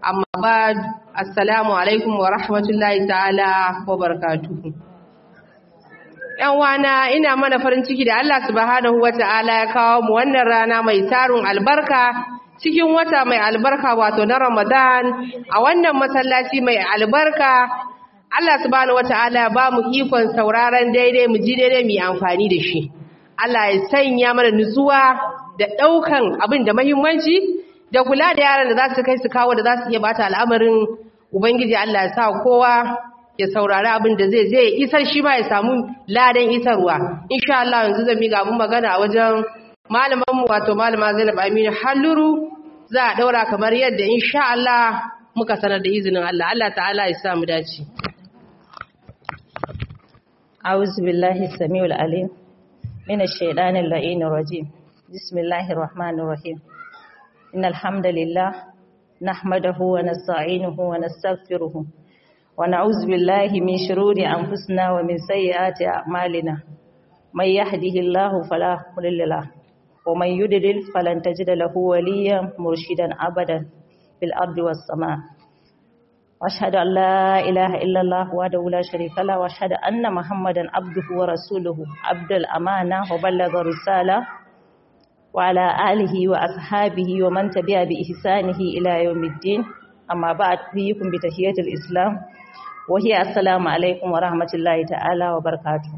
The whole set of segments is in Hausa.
amma ba assalamu alaikum wa rahmatullahi ta'ala wa barakatuhu yan wana ina mana farin ciki da Allah subhanahu wa ta'ala ya kawo mu wannan rana mai tarun albarka cikin wata mai albarka wato na Ramadan a wannan masallaci mai albarka Allah subhanahu wa ta'ala ya ba mu ikon sauraron daidai mu ji daidai mu yi amfani da shi Allah ya sanya mana nutsuwa da ɗaukan abin da mahimmanci da kula da yaran da za su kai su kawo da za su iya bata al'amarin Ubangiji Allah ya sa kowa ya saurari abin da zai zai isar shi ma ya samu ladan isarwa. Insha Allah yanzu zan miƙa abin magana a wajen malamanmu wato malama Zainab Aminu Halluru za a ɗaura kamar yadda insha Allah muka sanar da izinin Allah. Allah ta'ala ya sa mu dace. أعوذ بالله السميع العليم من الشيطان اللعين الرجيم بسم الله الرحمن الرحيم إن الحمد لله نحمده ونستعينه ونستغفره ونعوذ بالله من شرور أنفسنا ومن سيئات أعمالنا من يهده الله فلا مضل له ومن يضلل فلن تجد له وليا مرشدا أبدا في الأرض والسماء واشهد ان لا اله الا الله وحده لا شريك له واشهد ان محمدا عبده ورسوله عبد الامانه وبلغ الرساله وعلى اله واصحابه ومن تبع باحسانه الى يوم الدين اما بعد فيكم بتحيه الاسلام وهي السلام عليكم ورحمه الله تعالى وبركاته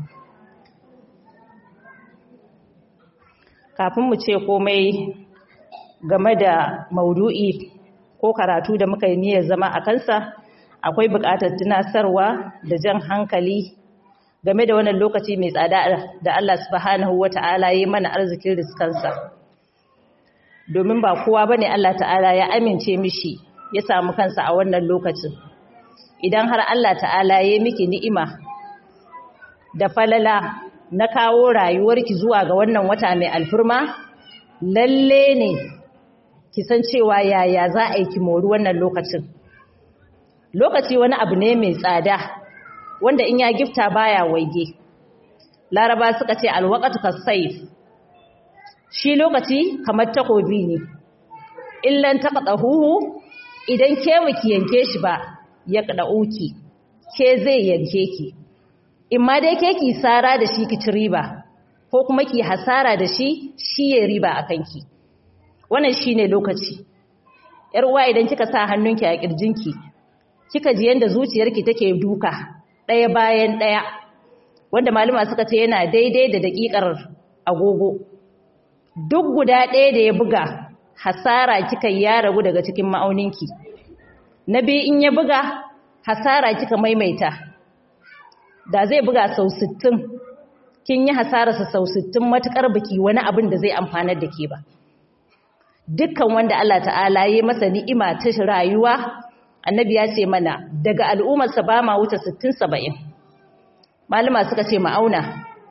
kafin mu ce komai game da maudu'i ko karatu da muka yi niyyar zama a kansa akwai buƙatar tunasarwa da jan hankali game da wannan lokaci mai tsada da Allah subhanahu wata'ala ya mana arzikin riskansa domin ba kowa bane Allah ta'ala ya amince mishi ya samu kansa a wannan lokacin idan har Allah ta'ala ya miki ni'ima da falala na kawo rayuwarki zuwa ga wannan wata mai alfurma lalle ne ki san cewa yaya za a yi ki mori wannan lokacin lokaci wani abu ne mai tsada wanda in ya gifta baya waige laraba suka ce alwaqatu kasayf shi lokaci kamar takobi ne illan taqdahu idan ke miki yanke shi ba ya uki ke zai yanke ki in ma dai ke ki sara da shi ki ci riba ko kuma ki hasara da shi shi ya riba akan ki wannan shine lokaci yar uwa idan kika sa hannunki a kirjinki kika ji yanda zuciyarki take duka daya bayan daya wanda malama suka ce yana daidai da dakikar agogo duk guda ɗaya da ya buga hasara kika ya ragu daga cikin ma'auninki na biyu in ya buga hasara kika maimaita da zai buga sau 60 kin yi hasararsa sau 60 matukar biki wani abin da zai amfanar da ke ba dukkan wanda Allah ta'ala ya masa ni'ima ta rayuwa annabi ya ce mana daga al'ummarsa ba ma wuce 60-70 malama suka ce ma'auna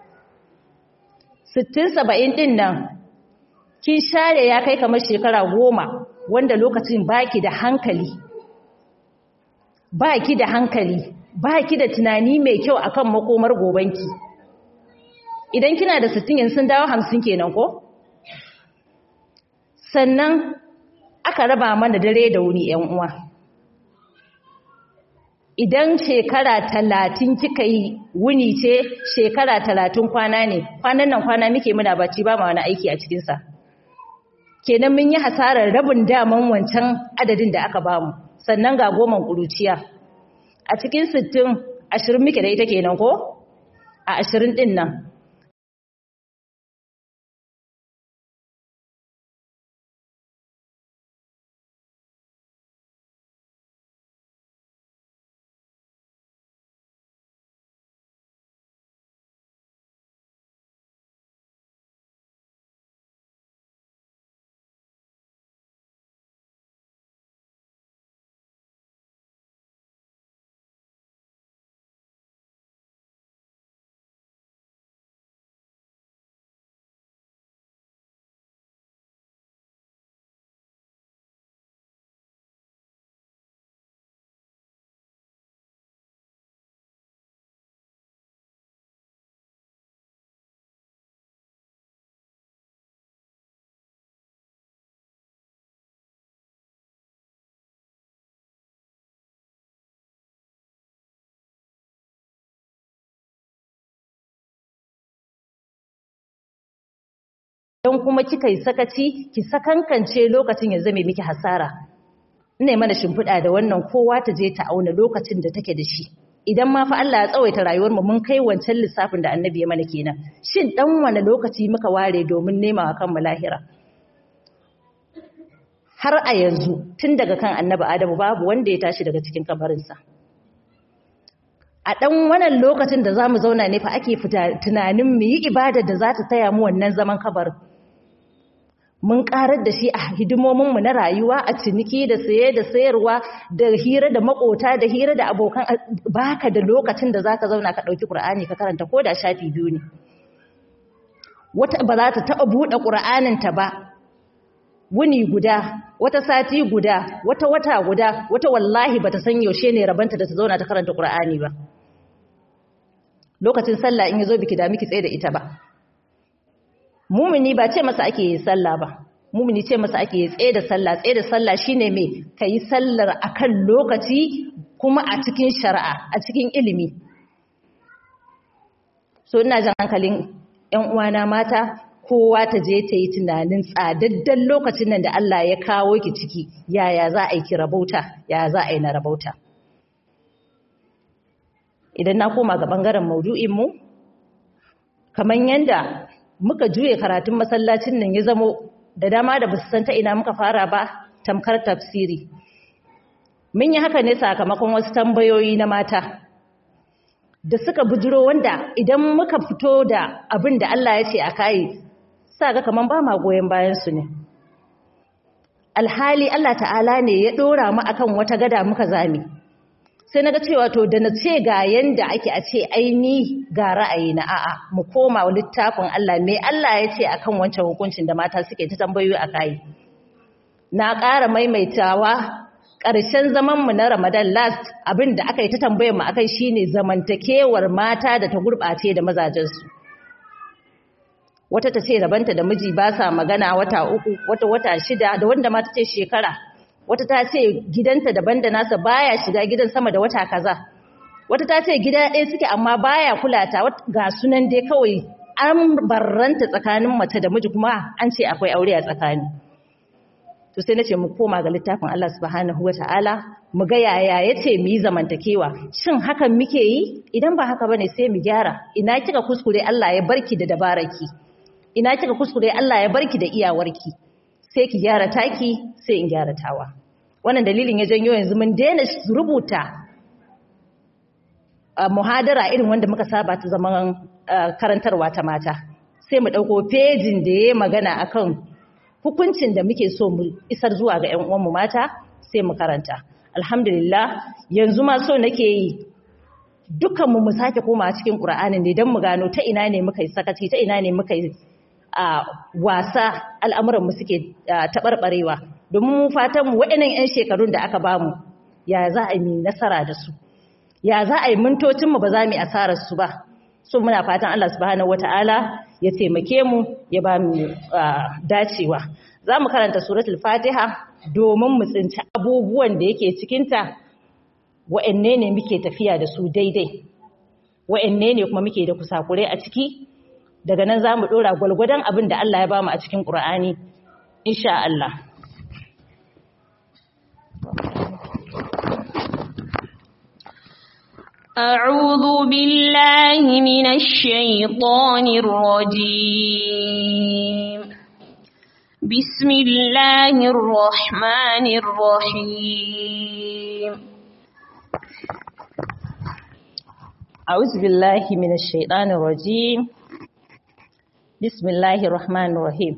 60-70 din nan kin share ya kai kamar shekara goma wanda lokacin baki da hankali baki da hankali baki da tunani mai kyau akan makomar gobanki idan kina da 60 yanzu sun dawo 50 kenan ko sannan aka raba mana dare da wuni ‘yan uwa. Idan shekara talatin kika yi wuni ce shekara talatin kwana ne, kwanan nan kwana muke muna bacci ba ma wani aiki a cikinsa. Kenan mun yi hasarar rabin daman wancan adadin da aka bamu, sannan ga goman ƙuruciya. A cikin sittin ashirin muke da ita kenan ko? A ashirin ɗin nan, idan kuma kika yi sakaci ki sakankance lokacin ya zame miki hasara ina mana shimfiɗa da wannan kowa ta je ta auna lokacin da take da shi idan ma fa Allah ya tsawaita rayuwar mu mun kai wancan lissafin da annabi ya mana kenan shin dan wani lokaci muka ware domin nema wa kanmu lahira har a yanzu tun daga kan annabi Adamu babu wanda ya tashi daga cikin kabarinsa a ɗan wannan lokacin da za mu zauna ne fa ake fita tunanin mu yi ibadar da za ta taya mu wannan zaman kabarin mun karar da shi a hidimominmu na rayuwa a ciniki da saye da sayarwa da hira da makota da hira da abokan baka da lokacin da zaka zauna ka ɗauki ƙur'ani ka karanta ko da shafi biyu ne wata ba za ta taɓa buɗe ƙur'aninta ba wuni guda wata sati guda wata wata guda wata wallahi bata san yaushe ne rabanta da ta zauna ta karanta Qur'ani ba lokacin sallah in yazo biki da miki tsaye da ita ba mumini ba ce masa ake yi sallah ba mumini ce masa ake yi tsaye da sallah tsaye da sallah shine me kai sallar akan lokaci kuma a cikin shari'a a cikin ilimi so ina jan hankalin ƴan uwana mata kowa ta je ta yi tunanin tsadaddan lokacin nan da Allah ya kawo ki ciki yaya za a yi ki rabauta yaya za a yi na rabauta idan na koma ga ɓangaren maudu'inmu kamar yadda muka juye karatun masallacin nan ya zamo da dama da basu san ta ina muka fara ba tamkar tafsiri mun yi haka ne sakamakon wasu tambayoyi na mata da suka bujiro wanda idan muka fito da abin da Allah ya ce a kayi sa ga kaman ba ma goyon bayan su ne alhali Allah ta'ala ne ya dora mu akan wata gada muka zami sai naga cewa to da na ce ga yanda ake a ce aini ga ra'ayi na a'a mu koma littafin Allah me Allah ya ce akan wancan hukuncin da mata suke ta tambayoyi a kai na ƙara maimaitawa ƙarshen zaman mu na Ramadan last abin da aka yi ta tambayar mu akai shine zamantakewar mata da ta gurɓace da mazajensu wata ta ce rabanta da miji ba sa magana wata uku wata wata shida da wanda ma ta ce shekara wata ta ce gidanta daban da nasa baya shiga gidan sama da wata kaza wata ta ce gida ɗaya suke amma baya kula ta ga sunan dai kawai an barranta tsakanin mace da miji kuma an ce akwai aure a tsakani to sai nace mu koma ga littafin Allah subhanahu wataala mu ga yaya yace mu yi zamantakewa shin hakan muke yi idan ba haka bane sai mu gyara ina kika kuskure Allah ya barki da dabaraki ina kika kuskure Allah ya barki da iyawarki sai ki gyara taki sai in gyara tawa wannan dalilin ya janyo yanzu mun daina rubuta muhadara irin wanda muka saba ta zaman karantarwa ta mata sai mu dauko pejin da yayi magana akan hukuncin da muke so mu isar zuwa ga ƴan uwanmu mata sai mu karanta alhamdulillah yanzu ma so nake yi dukkanmu mu sake koma cikin Qur'anin ne don mu gano ta ina ne muka yi sakaci ta ina ne muka yi a wasa al'amuranmu suke taɓarɓarewa domin mu fatanmu waɗannan 'yan shekarun da aka bamu ya za a yi nasara da su ya za a yi mintocinmu ba za mu yi asararsu ba so muna fatan Allah subhanahu wata'ala ya taimake mu ya ba mu dacewa za mu karanta suratul fatiha domin mu tsinci abubuwan da yake cikinta wa'anne ne muke tafiya da su daidai wa'anne ne kuma muke da kusakurai a ciki daga nan za mu ɗora gwalgwadon abin da Allah ya ba mu a cikin ƙura'ani insha Allah أعوذ بالله من الشيطان الرجيم بسم الله الرحمن الرحيم أعوذ بالله من الشيطان الرجيم بسم الله الرحمن الرحيم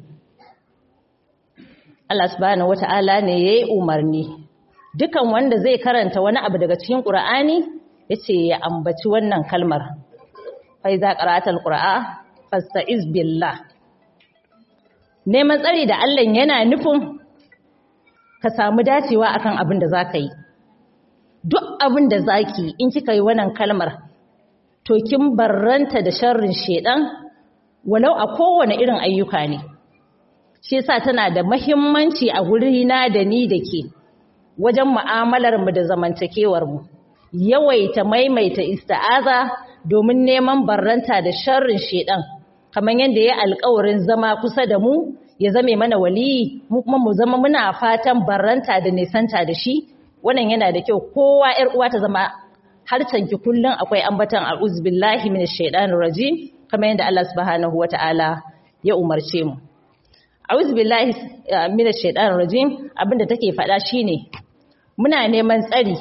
Allah subhanahu wata'ala ne yayi umarni dukan wanda zai karanta wani abu daga cikin Qur'ani yace ya ambaci wannan kalmar fa iza qara'atal qur'a fasta'iz billah neman tsari da Allah yana nufin ka samu dacewa akan abin da zaka yi duk abin da zaki in kika yi wannan kalmar to kin barranta da sharrin shedan walau a kowane irin ayyuka ne shi yasa tana da muhimmanci a gurina da ni da ke wajen mu'amalar mu da zamantakewar mu yawaita maimaita ista'aza domin neman barranta da sharrin shedan kamar yadda ya alƙawarin zama kusa da mu ya zame mana waliyi mu kuma mu zama muna fatan barranta da nisanta da shi wannan yana da kyau kowa ƴar uwa ta zama harcanki kullum akwai ambatan a'udhu billahi minash shaitanir rajim kamar yadda Allah subhanahu wataala ya umarce mu a'udhu billahi minash shaitanir rajim abinda take faɗa shine muna neman tsari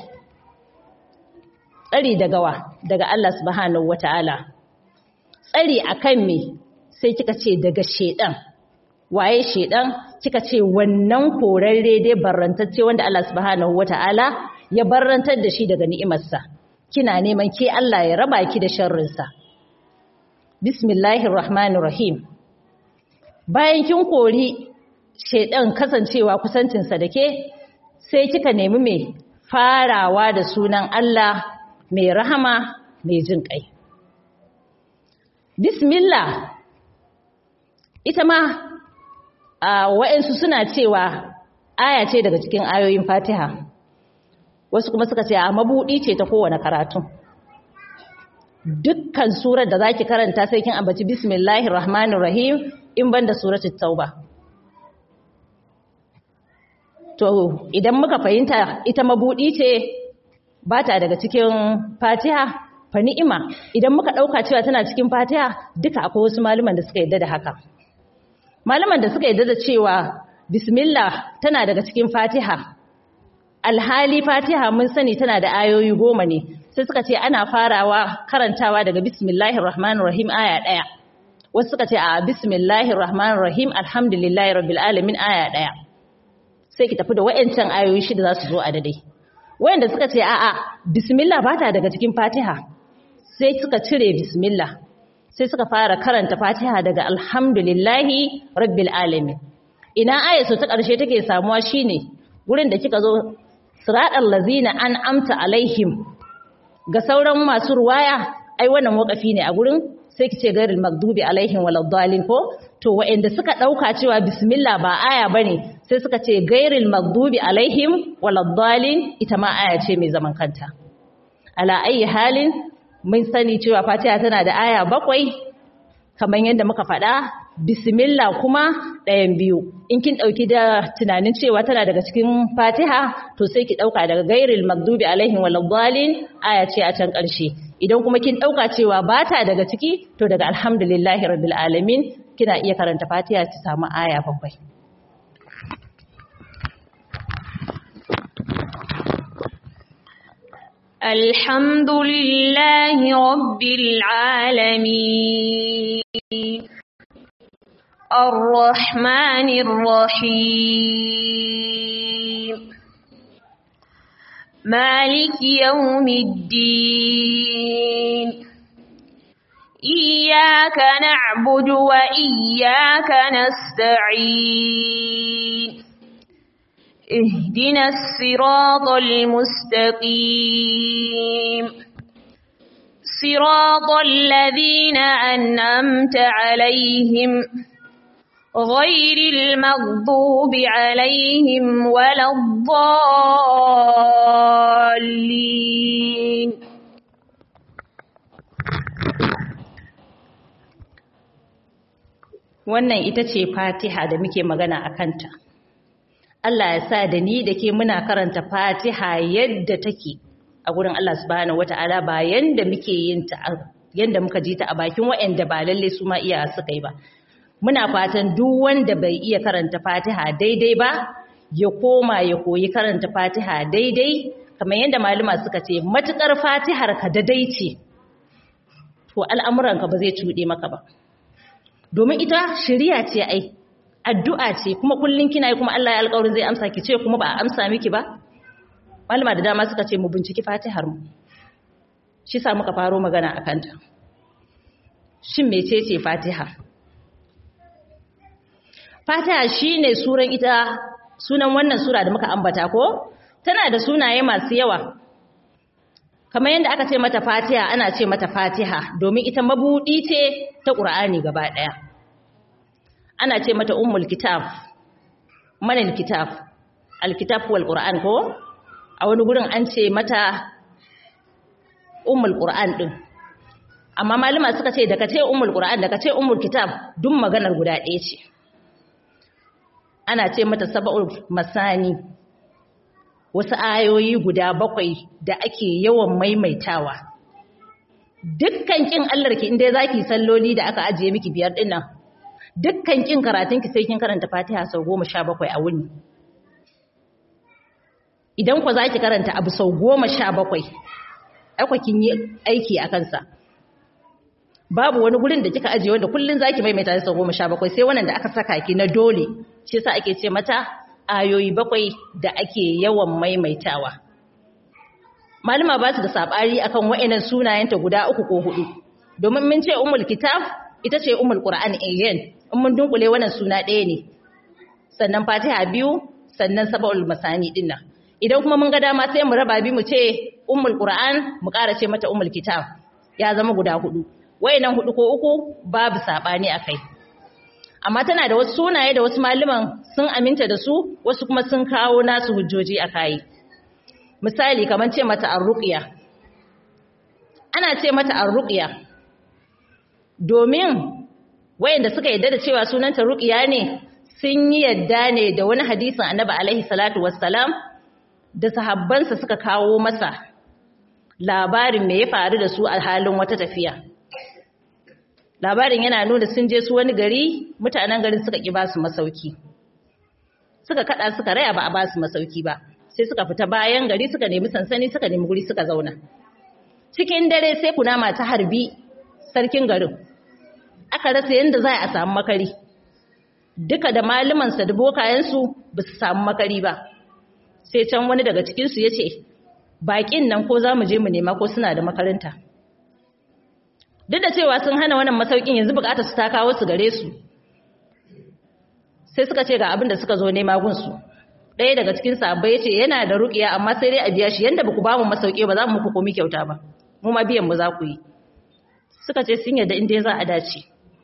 tsari daga wa daga Allah subhanahu wataala tsari akan me sai kika ce daga shedan waye shedan kika ce wannan korarre dai barrantacce wanda Allah subhanahu wataala ya barrantar da shi daga ni'imarsa kina neman ke Allah ya raba ki da sharrinsa bismillahir rahmanir rahim bayan kin kori shedan kasancewa kusancinsa da ke sai kika nemi mai farawa da sunan Allah mai rahama mai jin kai bismillah ita ma a wa'ansu suna cewa aya ce daga cikin ayoyin fatiha wasu kuma suka ce a mabuɗi ce ta kowane karatu dukkan surar da zaki karanta sai kin ambaci bismillahir rahmanir rahim in banda suratul tauba to idan muka fahimta ita mabuɗi ce ba ta daga cikin fatiha fa ni'ima idan muka ɗauka cewa tana cikin fatiha duka akwai wasu malaman da suka yadda da haka malaman da suka yadda da cewa bismillah tana daga cikin fatiha alhali fatiha mun sani tana da ayoyi goma ne sai suka ce ana farawa karantawa daga bismillahir rahmanir rahim aya ɗaya wasu suka ce a bismillahir rahmanir rahim alhamdulillahi rabbil alamin aya ɗaya sai ki tafi da wayancan ayoyi shida za su zo a dadai wayanda suka ce a'a bismillah ba ta daga cikin fatiha sai suka cire bismillah sai suka fara karanta fatiha daga alhamdulillahi rabbil alamin ina ayatu ta ƙarshe take samuwa shine gurin da kika zo siratal lazina an amta alaihim ga sauran masu ruwaya ai wannan wakafi ne a gurin sai kice gairil magdubi alaihim waladdallin ko to wa'anda suka dauka cewa bismillah ba aya bane sai suka ce gairil magdubi alaihim waladdallin ita ma aya ce mai zaman kanta ala ayi halin mun sani cewa fatiha tana da aya bakwai kamar yadda muka faɗa bismillah kuma ɗayan biyu in kin ɗauki da tunanin cewa tana daga cikin fatiha to sai ki ɗauka daga gairil magdubi alaihim waladdallin aya ce a can ƙarshe idan kuma kin ɗauka cewa ba ta daga ciki to daga alhamdulillahi rabbil alamin kina iya karanta fatiha ki samu aya bakwai الحمد لله رب العالمين الرحمن الرحيم مالك يوم الدين إياك نعبد وإياك نستعين اهدنا الصراط المستقيم صراط الذين أنعمت عليهم غير المغضوب عليهم ولا الضالين wannan ita ce fatiha da muke magana a kanta Allah ya sa da ni da ke muna karanta fatiha yadda take a gurin Allah subhanahu wata'ala ba yanda muke yin ta yanda muka ji ta a bakin waɗanda ba lalle su ma iya suka yi ba muna fatan duk wanda bai iya karanta fatiha daidai ba ya koma ya koyi karanta fatiha daidai kamar yadda malama suka ce matukar fatihar ka daidai ce to al'amuranka ba zai cuɗe maka ba domin ita shari'a ce ai addu'a ce kuma kullun kina yi kuma Allah ya alƙawarin zai amsa ki ce kuma ba a amsa miki ba malama da dama suka ce mu binciki fatihar mu shi sa muka faro magana akan ta shin mecece fatiha fatiha shine suran ita sunan wannan sura da muka ambata ko tana da sunaye masu yawa kamar yadda aka ce mata fatiha ana ce mata fatiha domin ita mabudi ce ta ƙur'ani gaba ɗaya ana ce mata ummul kitab manil kitab alkitab wal qur'an ko a wani gurin an ce mata ummul qur'an din amma malama suka ce daga ce ummul qur'an daga ce ummul kitab duk maganar guda ɗaya ce ana ce mata sab'ul masani wasu ayoyi guda bakwai da ake yawan maimaitawa dukkan kin Allah ki inda zaki salloli da aka ajiye miki biyar din nan dukkan kin karatun ki sai kin karanta Fatiha sau 17 a wuni idan ku zaki karanta abu sau 17 aiko kin yi aiki a kansa babu wani gurin da kika ajiye wanda kullun zaki maimaita sau 17 sai wannan da aka saka ki na dole shi yasa ake ce mata ayoyi bakwai da ake yawan maimaitawa malama ba su da sabari akan wa'annan sunayenta guda uku ko hudu domin mun ce ummul kitab ita ce ummul qur'an ayyan in mun dunkule wannan suna ɗaya ne sannan fatiha biyu sannan sab'ul masani dinnan idan kuma mun ga dama sai mu raba bi mu ce ummul qur'an mu ƙara ce mata ummul kitab ya zama guda hudu wayannan hudu ko uku babu sabani akai amma tana da wasu sunaye da wasu malaman sun aminta da su wasu kuma sun kawo nasu hujjoji a kai misali kamar ce mata arruqiya ana ce mata arruqiya domin wayanda suka yadda da cewa sunanta ruqiya ne sun yi yadda ne da wani hadisin annabi alaihi salatu wassalam da sahabbansa suka kawo masa labarin me ya faru da su a halin wata tafiya labarin yana nuna sun je su wani gari mutanen garin suka ki ba su masauki suka kada suka raya ba a ba su masauki ba sai suka fita bayan gari suka nemi sansani suka nemi guri suka zauna cikin dare sai kunama ta harbi sarkin garin aka rasa yadda za a samu makari duka da malumansa da bokayensu ba su samu makari ba sai can wani daga cikinsu ya ce baƙin nan ko za mu je mu nema ko suna da makaranta duk da cewa sun hana wannan masaukin yanzu bukatar su ta kawo su gare su sai suka ce ga abin da suka zo nema gunsu ɗaya daga cikin sahabbai ya ce yana da ruƙiya amma sai dai a biya shi yanda ba ku ba mu masauki ba za mu muku komi kyauta ba mu ma biyan mu za ku yi suka ce sun yarda inda za a dace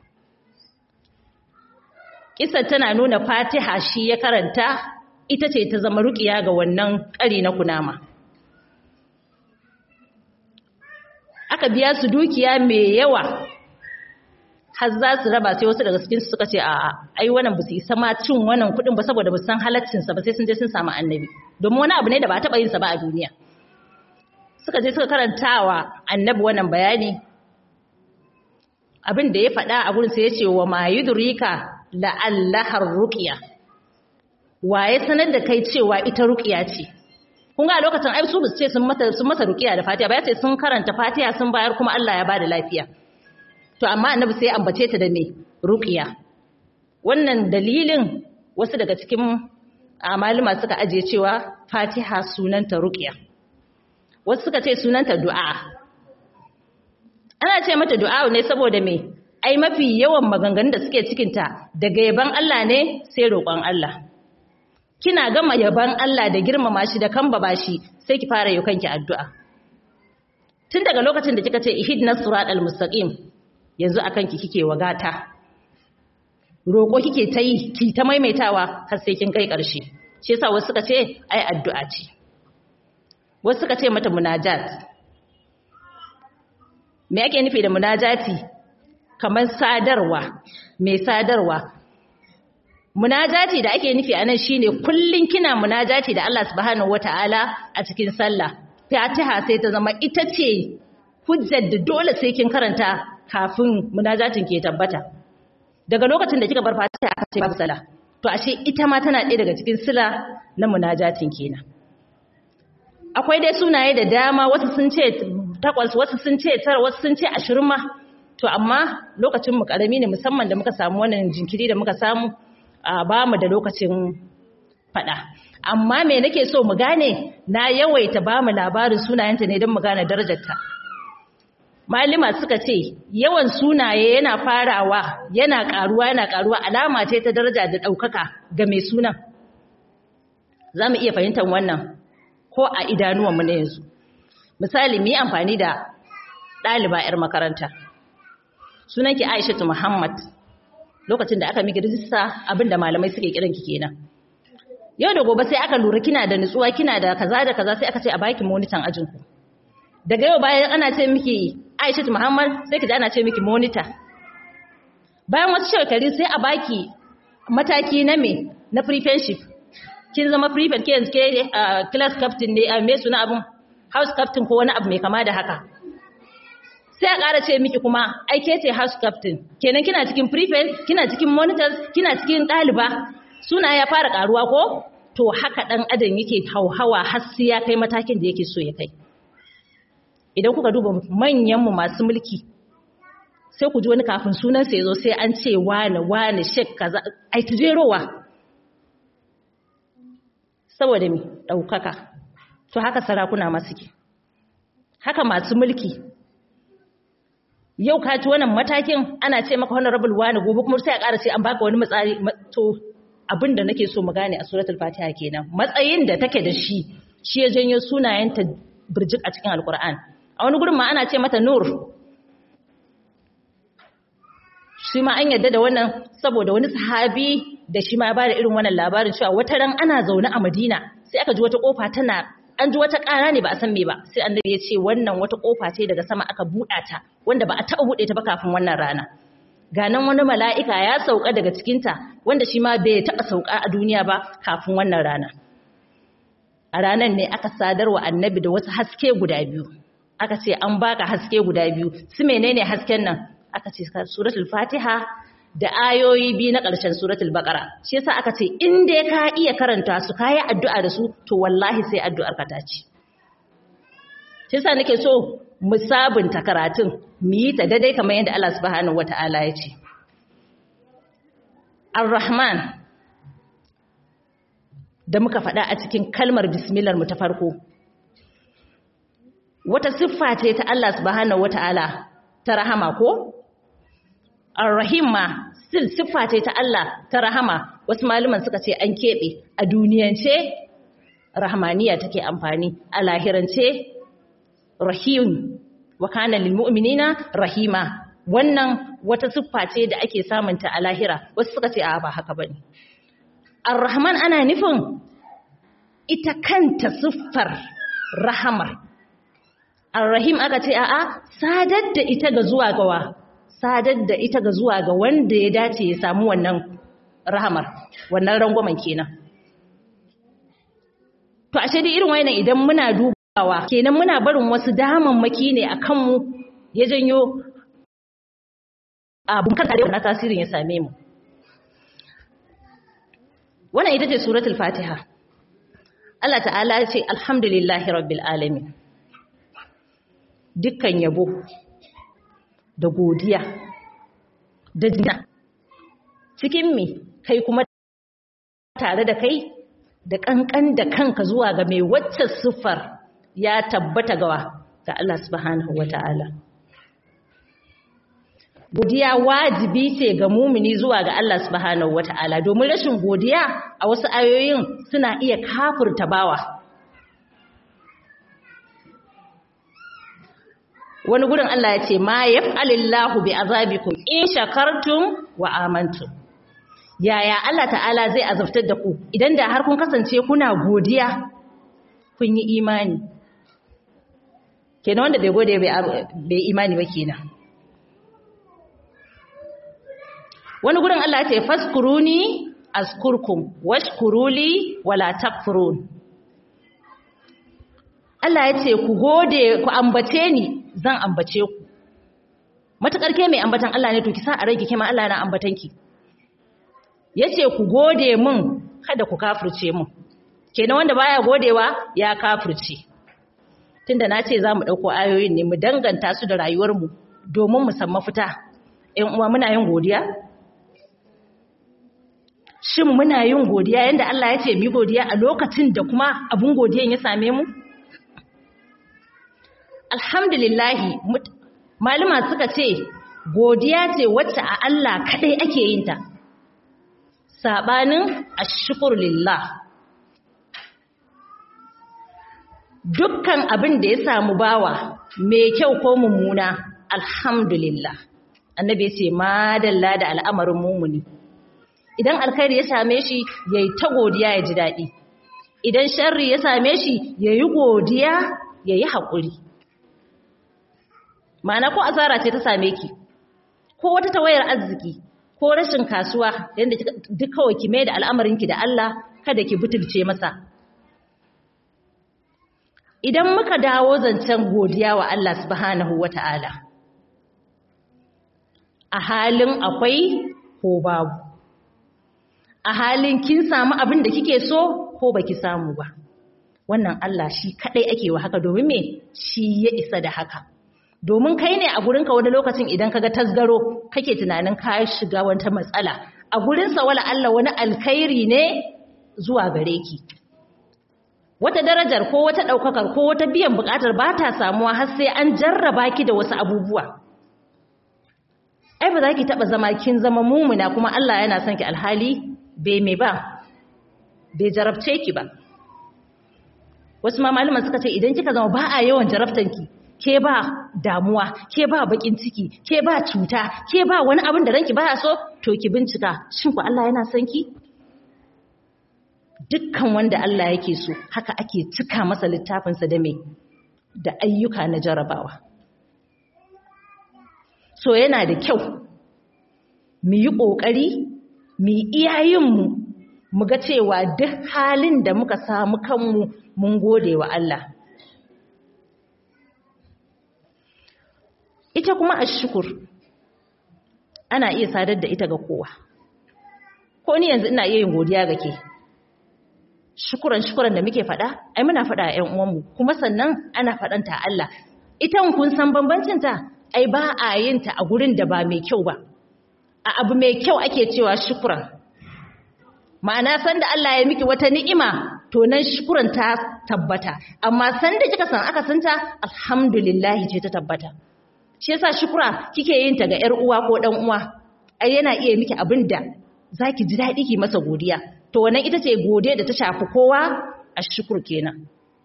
Kisar tana nuna fatiha shi ya karanta ita ce ta zama ruƙiya ga wannan ƙari na kunama aka biya su dukiya mai yawa har za su raba sai wasu daga cikin suka ce a'a ai wannan ba su isa ma cin wannan kuɗin ba saboda ba san halaccin sa ba sai sun je sun samu annabi domin wani abu ne da ba taɓa yin sa ba a duniya suka je suka karantawa annabi wannan bayani abin da ya faɗa a gurin sai ya ce wa ma yudrika la'allahar ruqya waye sanar da kai cewa ita ruqya ce kun ga lokacin ai su ce sun mata sun masa ruqiya da Fatiha ba ya ce sun karanta Fatiha sun bayar kuma Allah ya bada lafiya to amma annabi sai ya ambace ta da me ruqiya wannan dalilin wasu daga cikin malama suka aje cewa Fatiha sunanta ruqiya wasu suka ce sunanta du'a ana ce mata du'a ne saboda me ai mafi yawan maganganun da suke cikin ta daga yaban Allah ne sai roƙon Allah kina gama yaban Allah da girmama shi da kambaba shi sai ki fara yi kanki addu'a tun daga lokacin da kika ce ihdinas siratal mustaqim yanzu akan ki kike wagata roko kike ta yi ki ta maimaitawa har sai kin kai ƙarshe shi yasa wasu suka ce ai addu'a ce wasu suka ce mata munajat me yake nufi da munajati kamar sadarwa mai sadarwa munajati da ake nufi anan shine kullun kina munajati da Allah subhanahu wataala a cikin sallah Fatiha sai ta zama ita ce hujjar da dole sai kin karanta kafin munajatin ke tabbata daga lokacin da kika bar Fatiha aka ce babu sallah to ashe ita ma tana ɗaya daga cikin sila na munajatin kenan akwai dai sunaye da dama wasu sun ce takwas wasu sun ce tara wasu sun ce ashirin ma to amma lokacin mu karami ne musamman da muka samu wannan jinkiri da muka samu ba mu da lokacin faɗa amma me nake so mu gane na yawaita ba mu labarin sunayenta ne don mu gane darajarta malima suka ce yawan sunaye yana farawa yana karuwa yana karuwa alama ce ta daraja da ɗaukaka ga mai sunan za mu iya fahimtar wannan ko a idanuwanmu na yanzu misali mu yi amfani da ɗaliba 'yar makaranta sunanki aishatu muhammad lokacin da aka miki rijista abinda malamai suke kiran ki kenan yau da gobe sai aka lura kina da nutsuwa kina da kaza da kaza sai aka ce a baki monitan ajin ku daga yau bayan ana ce miki Aisha Muhammad sai ki ji ana ce miki monitor bayan wasu shekaru sai a baki mataki na me na prefectship kin zama prefect ke yanzu ke class captain ne a me suna abun house captain ko wani abu mai kama da haka sai a ƙara ce miki kuma ai ke ce house captain kenan kina cikin prefect kina cikin monitors kina cikin ɗaliba suna ya fara ƙaruwa ko to haka ɗan adam yake hauhawa har sai ya kai matakin da yake so ya kai idan kuka duba manyanmu masu mulki sai ku ji wani kafin sunansa ya zo sai an ce wane wane shek kaza ai tujerowa saboda mi ɗaukaka to haka sarakuna masu ke haka masu mulki yau ka ci wannan matakin ana ce maka honorable wani gobe kuma sai a ƙara ce an baka wani matsari to abin da nake so mu gane a suratul fatiha kenan matsayin da take da shi shi ya janyo sunayenta birjik a cikin alkur'an a wani gurin ma ana ce mata nur shi ma an yarda da wannan saboda wani sahabi da shi ma ya bada irin wannan labarin cewa wata ran ana zaune a madina sai aka ji wata kofa tana an ji wata ƙara ne ba a san me ba sai annabi ya ce wannan wata kofa ce daga sama aka buɗa ta wanda ba a taɓa buɗe ta ba kafin wannan rana ga nan wani mala'ika ya sauka daga cikinta wanda shi ma bai taɓa sauka a duniya ba kafin wannan rana a ranar ne aka sadarwa annabi da wasu haske guda biyu aka ce an baka haske guda biyu su menene hasken nan aka ce suratul fatiha da ayoyi biyu na ƙarshen suratul baqara shi yasa aka ce in dai ka iya karanta su ka yi addu'a da su to wallahi sai addu'ar ka ta ci shi yasa nake so mu sabunta karatun mu yi ta daidai kamar yadda Allah subhanahu wata'ala ya ce ar-rahman da muka faɗa a cikin kalmar bismillah mu ta farko wata siffa ce ta Allah subhanahu wata'ala ta rahama ko Ar-Rahim ma still siffa ce ta Allah ta rahama wasu malaman suka ce an keɓe a duniyance rahmaniya take amfani a lahirance rahim wa kana lil mu'minina rahima wannan wata siffa ce da ake samunta a lahira wasu suka ce a ba haka bane Ar-Rahman ana nufin ita kanta siffar rahama Ar-Rahim aka ce a'a sadar da ita ga zuwa gawa sadar da ita ga zuwa ga wanda ya dace ya samu wannan rahamar wannan rangwamen kenan to ashe dai irin wayannan idan muna dubawa kenan muna barin wasu damammaki ne a kanmu ya janyo abun kan na tasirin ya same mu wannan ita ce suratul fatiha Allah ta'ala ya ce alhamdulillahi rabbil alamin dukkan yabo da godiya da jina cikin mi kai kuma tare da kai da kankan da kanka zuwa ga mai wacce siffar ya tabbata gawa ga Allah subhanahu wata'ala godiya wajibi ce ga mumini zuwa ga Allah subhanahu wata'ala domin rashin godiya a wasu ayoyin suna iya kafurta bawa wani gurin Allah ya ce ma yaf'alillahu bi azabikum in shakartum wa amantum yaya Allah ta'ala zai azabtar da ku idan da har kun kasance kuna godiya kun yi imani kenan wanda bai gode bai imani ba kenan wani gurin Allah ya ce faskuruni azkurkum washkuruli wala takfurun Allah ya ce ku gode ku ambace ni zan ambace ku matakar ke mai ambatan Allah ne to ki sa a rai ki ma Allah na ambatan ki yace ku gode mun kada ku kafirce mun kenan wanda baya godewa ya kafirce tunda na ce zamu dauko ayoyin ne mu danganta su da rayuwar mu domin mu san mafita ƴan uwa muna yin godiya shin muna yin godiya yanda Allah ya ce mu godiya a lokacin da kuma abun godiyan ya same mu alhamdulillahi malama suka ce godiya ce wacce a Allah kadai ake yin ta sabanin ashkur lillah dukkan abin da ya samu bawa mai kyau ko mummuna alhamdulillah annabi ya ce madalla da al'amarin mumuni idan alkhairi ya same shi yayi ta godiya ya ji daɗi idan sharri ya same shi yayi godiya yayi haƙuri ma'ana ko asara ce ta same ki ko wata tawayar arziki ko rashin kasuwa yadda duk kawai ki mai da al'amarinki da Allah kada ki butulce masa idan muka dawo zancen godiya wa Allah subhanahu wata'ala a halin akwai ko babu a halin kin samu abin da kike so ko baki samu ba wannan Allah shi kadai ake wa haka domin me shi ya isa da haka domin kai ne a gurinka wani lokacin idan kaga tasgaro kake tunanin ka shiga wata matsala a gurinsa wala Allah wani alkhairi ne zuwa gare ki wata darajar ko wata daukakar ko wata biyan bukatar ba ta samuwa har sai an jarraba ki da wasu abubuwa ai ba za ki taba zama kin zama mumuna kuma Allah yana son ki alhali bai me ba bai jarabce ki ba wasu ma malaman suka ce idan kika zama ba a yawan jarabtanki ke ba damuwa ke ba bakin ciki ke ba cuta ke ba wani abin da ranki baya so to ki bincika shin ku Allah yana son ki dukkan wanda Allah yake so haka ake cika masa littafinsa da mai da ayyuka na jarabawa so yana da kyau mu yi ƙoƙari mu yi iyayenmu mu ga cewa duk halin da muka samu kanmu mun gode wa Allah ita kuma ashukur ana iya sadar da ita ga kowa ko ni yanzu ina iya yin godiya ga ke shukuran shukuran da muke faɗa ai muna faɗa a ƴan uwanmu kuma sannan ana faɗanta Allah ita kun san bambancin ta ai ba a yin ta a gurin da ba mai kyau ba a abu mai kyau ake cewa shukuran ma'ana san da Allah ya miki wata ni'ima to nan shukuran ta tabbata amma san da kika san aka santa alhamdulillah ce ta tabbata shi yasa shukura kike yin ta ga ƴar uwa ko dan uwa ai yana iya miki abin da zaki ji daɗi ki masa godiya to wannan ita ce gode da ta shafi kowa a shukur kenan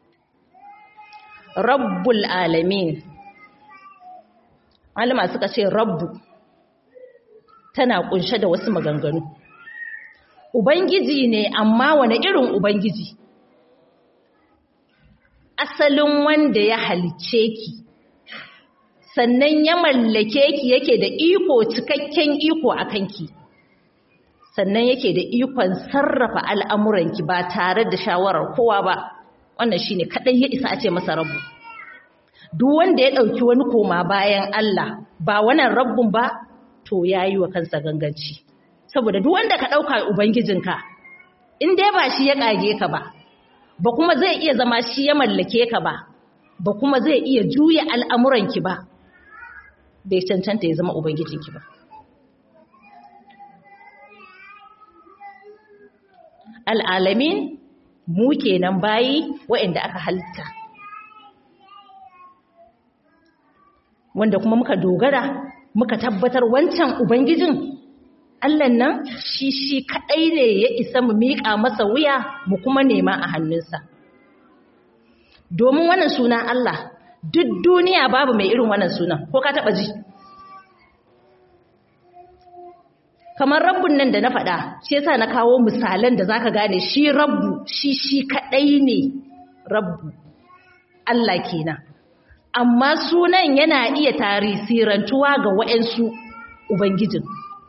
rabbul alamin malama suka ce rabbu tana kunshe da wasu maganganu ubangiji ne amma wani irin ubangiji asalin wanda ya halicce ki sannan ya mallake ki yake da iko cikakken iko a kanki sannan yake da ikon sarrafa al'amuranki ba tare da shawarar kowa ba wannan shine kadai ya isa a ce masa rabu duk wanda ya ɗauki wani koma bayan Allah ba wannan rabbun ba to yayi wa kansa ganganci saboda duk wanda ka ɗauka ubangijinka in dai ba shi ya ƙage ka ba ba kuma zai iya zama shi ya mallake ka ba ba kuma zai iya juya al'amuranki ba bai cancanta ya zama ubangijinki ba al'alamin mu kenan bayi waɗanda aka halitta wanda kuma muka dogara muka tabbatar wancan ubangijin Allahn nan shi shi kaɗai ne ya isa mu miƙa masa wuya mu kuma nema a hannunsa domin wannan suna Allah duk duniya babu mai irin wannan sunan ko ka taɓa ji kamar rabbun nan da na faɗa shi yasa na kawo misalan da zaka gane shi rabbu shi shi kadai ne rabbu Allah kenan amma sunan yana iya tarisirantuwa ga waɗansu ubangijin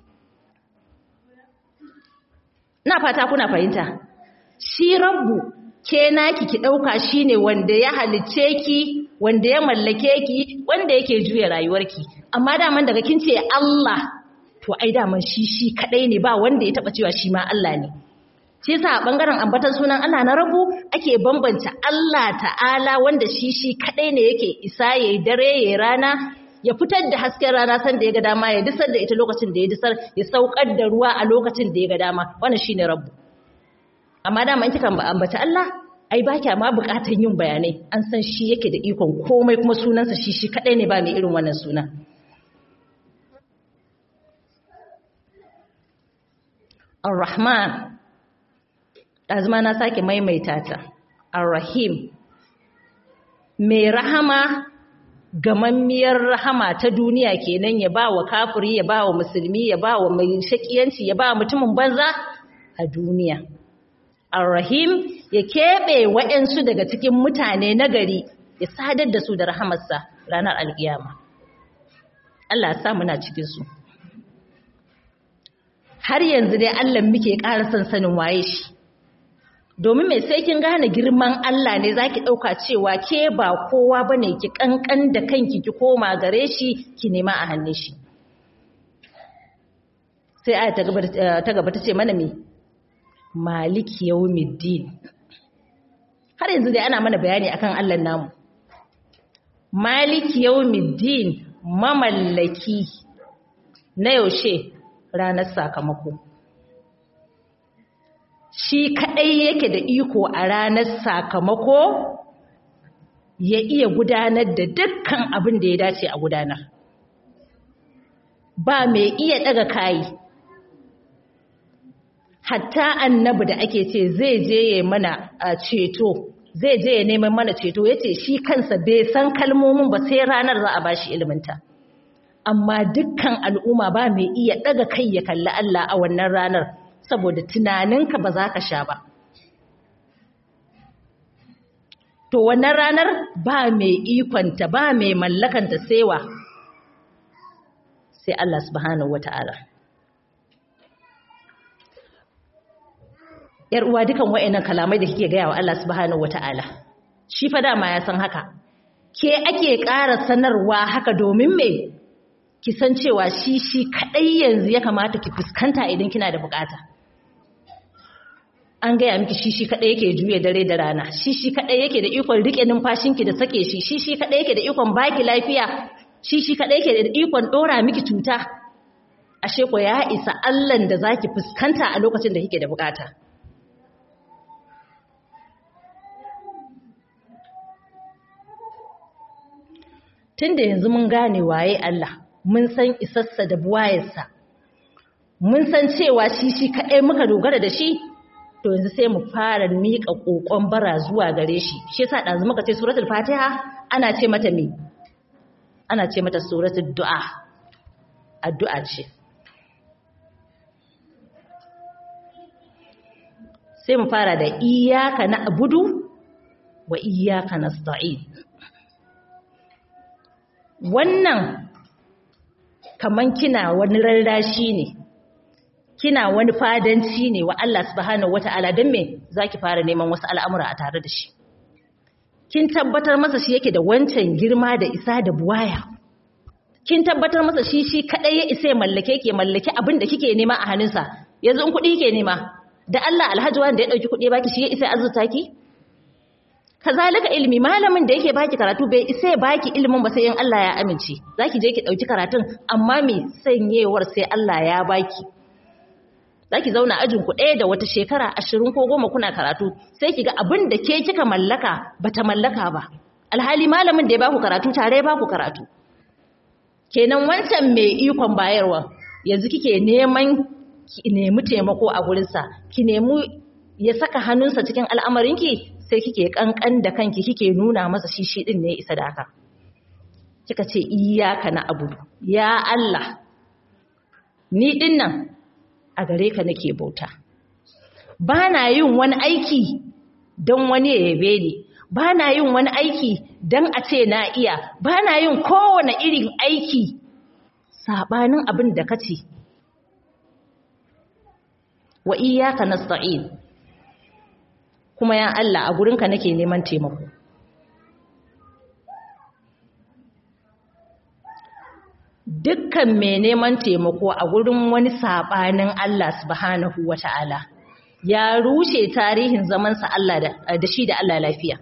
na fata kuna fahimta shi rabbu ke naki ki dauka shine wanda ya halicce ki wanda ya mallake ki wanda yake juya rayuwarki amma daman daga kin ce Allah to ai daman shi shi kadai ne ba wanda ya taba cewa shi ma Allah ne shi yasa a bangaren ambatan sunan Allah na rabu ake bambanta Allah ta'ala wanda shi shi kadai ne yake isa yayi dare yayi rana ya fitar da hasken rana san da ya ga dama ya disar da ita lokacin da ya disar ya saukar da ruwa a lokacin da ya ga dama wannan shine rabbu amma dama in kika ambata Allah ai ba kya ma bukatan yin bayanai an san shi yake da ikon komai kuma sunansa shi shi kadai ne ba mai irin wannan suna Ar-Rahman azuma na sake maimaita ta Ar-Rahim mai rahama gamammiyar rahama ta duniya kenan ya ba wa kafiri ya ba wa musulmi ya ba wa mai shakiyanci ya ba mutumin banza a duniya Ar-Rahim ya keɓe waɗansu daga cikin mutane na gari ya sadar da su da rahamarsa ranar alkiyama Allah sa muna cikin su har yanzu dai Allah muke ƙara son sanin waye shi domin mai sai kin gane girman Allah ne zaki ɗauka cewa ke ba kowa bane ki kankan da kanki ki koma gare shi ki nema a hannun shi sai aya ta gaba ta gaba tace mana me maliki yawmiddin har yanzu dai ana mana bayani akan Allah namu maliki yawmiddin mamallaki na yaushe ranar sakamako shi kaɗai yake da iko a ranar sakamako ya iya gudanar da dukkan abin da ya dace a gudanar ba mai iya ɗaga kayi hatta annabi da ake ce zai je ya mana ceto zai je ya neman mana ceto ya ce shi kansa bai san kalmomin ba sai ranar za a ba shi iliminta amma dukkan al'umma ba mai iya ɗaga kai ya kalli Allah a wannan ranar saboda tunaninka ba za ka sha ba. To wannan ranar ba mai ikonta ba mai mallakanta sewa sai Allah subhanahu wata'ala. ‘Yar uwa dukan wa'yannan kalamai da kike gaya wa Allah subhanahu wata'ala, shi fa dama ya san haka, ke ake ƙara sanarwa haka domin me ki san cewa shi shi kaɗai yanzu ya kamata ki fuskanta idan kina da bukata. an gaya miki shi shi kaɗai yake juya dare da rana shi shi kaɗai yake da ikon riƙe numfashinki da sake shi shi shi kaɗai yake da ikon baki lafiya shi shi kaɗai yake da ikon ɗora miki cuta ashe ko ya isa allan da zaki fuskanta a lokacin da kike da bukata tunda yanzu mun gane waye Allah mun san isassa da buwayarsa mun san cewa shi shi kaɗai muka dogara da shi to yanzu sai mu fara miƙa ƙoƙon bara zuwa gare shi shi yasa ɗazu muka ce suratul fatiha ana ce mata me ana ce mata suratul du'a addu'a ce sai mu fara da iyyaka na'budu wa iyyaka nasta'in wannan kaman kina wani rarrashi ne kina wani fadanci ne wa Allah subhanahu wata'ala don me zaki fara neman wasu al'amura a tare da shi kin tabbatar masa shi yake da wancan girma da isa da buwaya kin tabbatar masa shi shi kadai ya isa ya mallake ke mallake abin da kike nema a hannunsa yanzu in kuɗi kike nema da Allah alhaji wanda ya dauki kuɗi baki shi ya isa azurta ki kazalika ilimi malamin da yake baki karatu bai isa ya baki ilimin ba sai in Allah ya amince zaki je ki dauki karatun amma me sanyewar sai Allah ya baki zaki zauna ajin ku ɗaya da wata shekara ashirin ko goma kuna karatu sai ki ga abin da ke kika mallaka bata mallaka ba alhali malamin da ya baku karatu tare ya baku karatu kenan wancan mai ikon bayarwa yanzu kike neman ki nemi taimako a gurinsa ki nemi ya saka hannunsa cikin al'amarinki sai kike kankan da kanki kike nuna masa shi shi din ne isa da haka kika ce iyyaka na abudu ya Allah ni din nan a gare ka nake bauta ba na yin wani aiki don wani ya yabe ni ba na yin wani aiki don a ce na iya ba na yin kowane irin aiki saɓanin abin da ka ce wa iyaka nasta'in kuma ya Allah a gurinka nake neman taimako dukkan mai neman taimako a gurin wani saɓanin Allah subhanahu wata'ala ya rushe tarihin zamansa Allah da shi da Allah lafiya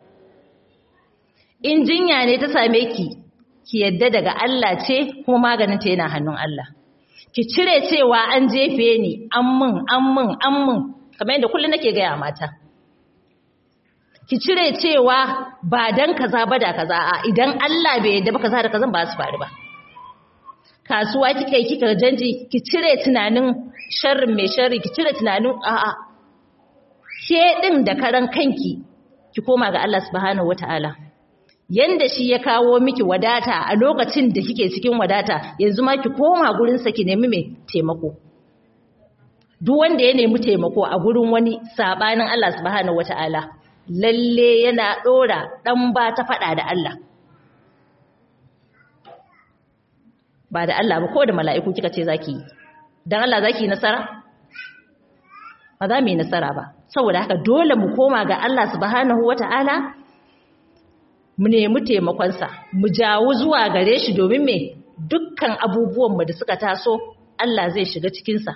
in jinya ne ta same ki ki yadda daga Allah ce kuma maganinta yana hannun Allah ki cire cewa an jefe ni an mun an mun an mun kamar yadda kullum nake gaya mata ki cire cewa ba dan kaza ba da kaza a idan Allah bai yadda ba kaza da kaza ba su faru ba kasuwa kika yi kika janji ki cire tunanin sharrin mai sharri ki cire tunanin a'a ke din da karan kanki ki koma ga Allah subhanahu wataala yanda shi ya kawo miki wadata a lokacin da kike cikin wadata yanzu ma ki koma gurin sa ki nemi mai taimako duk wanda ya nemi taimako a gurin wani sabanin Allah subhanahu wataala lalle yana dora dan ba ta fada da Allah ba da Allah ba ko da mala'iku kika ce zaki yi dan Allah zaki yi nasara ba za mu yi nasara ba saboda haka dole mu koma ga Allah subhanahu wata'ala mu nemi taimakonsa mu jawo zuwa gare shi domin me dukkan abubuwanmu da suka taso Allah zai shiga cikinsa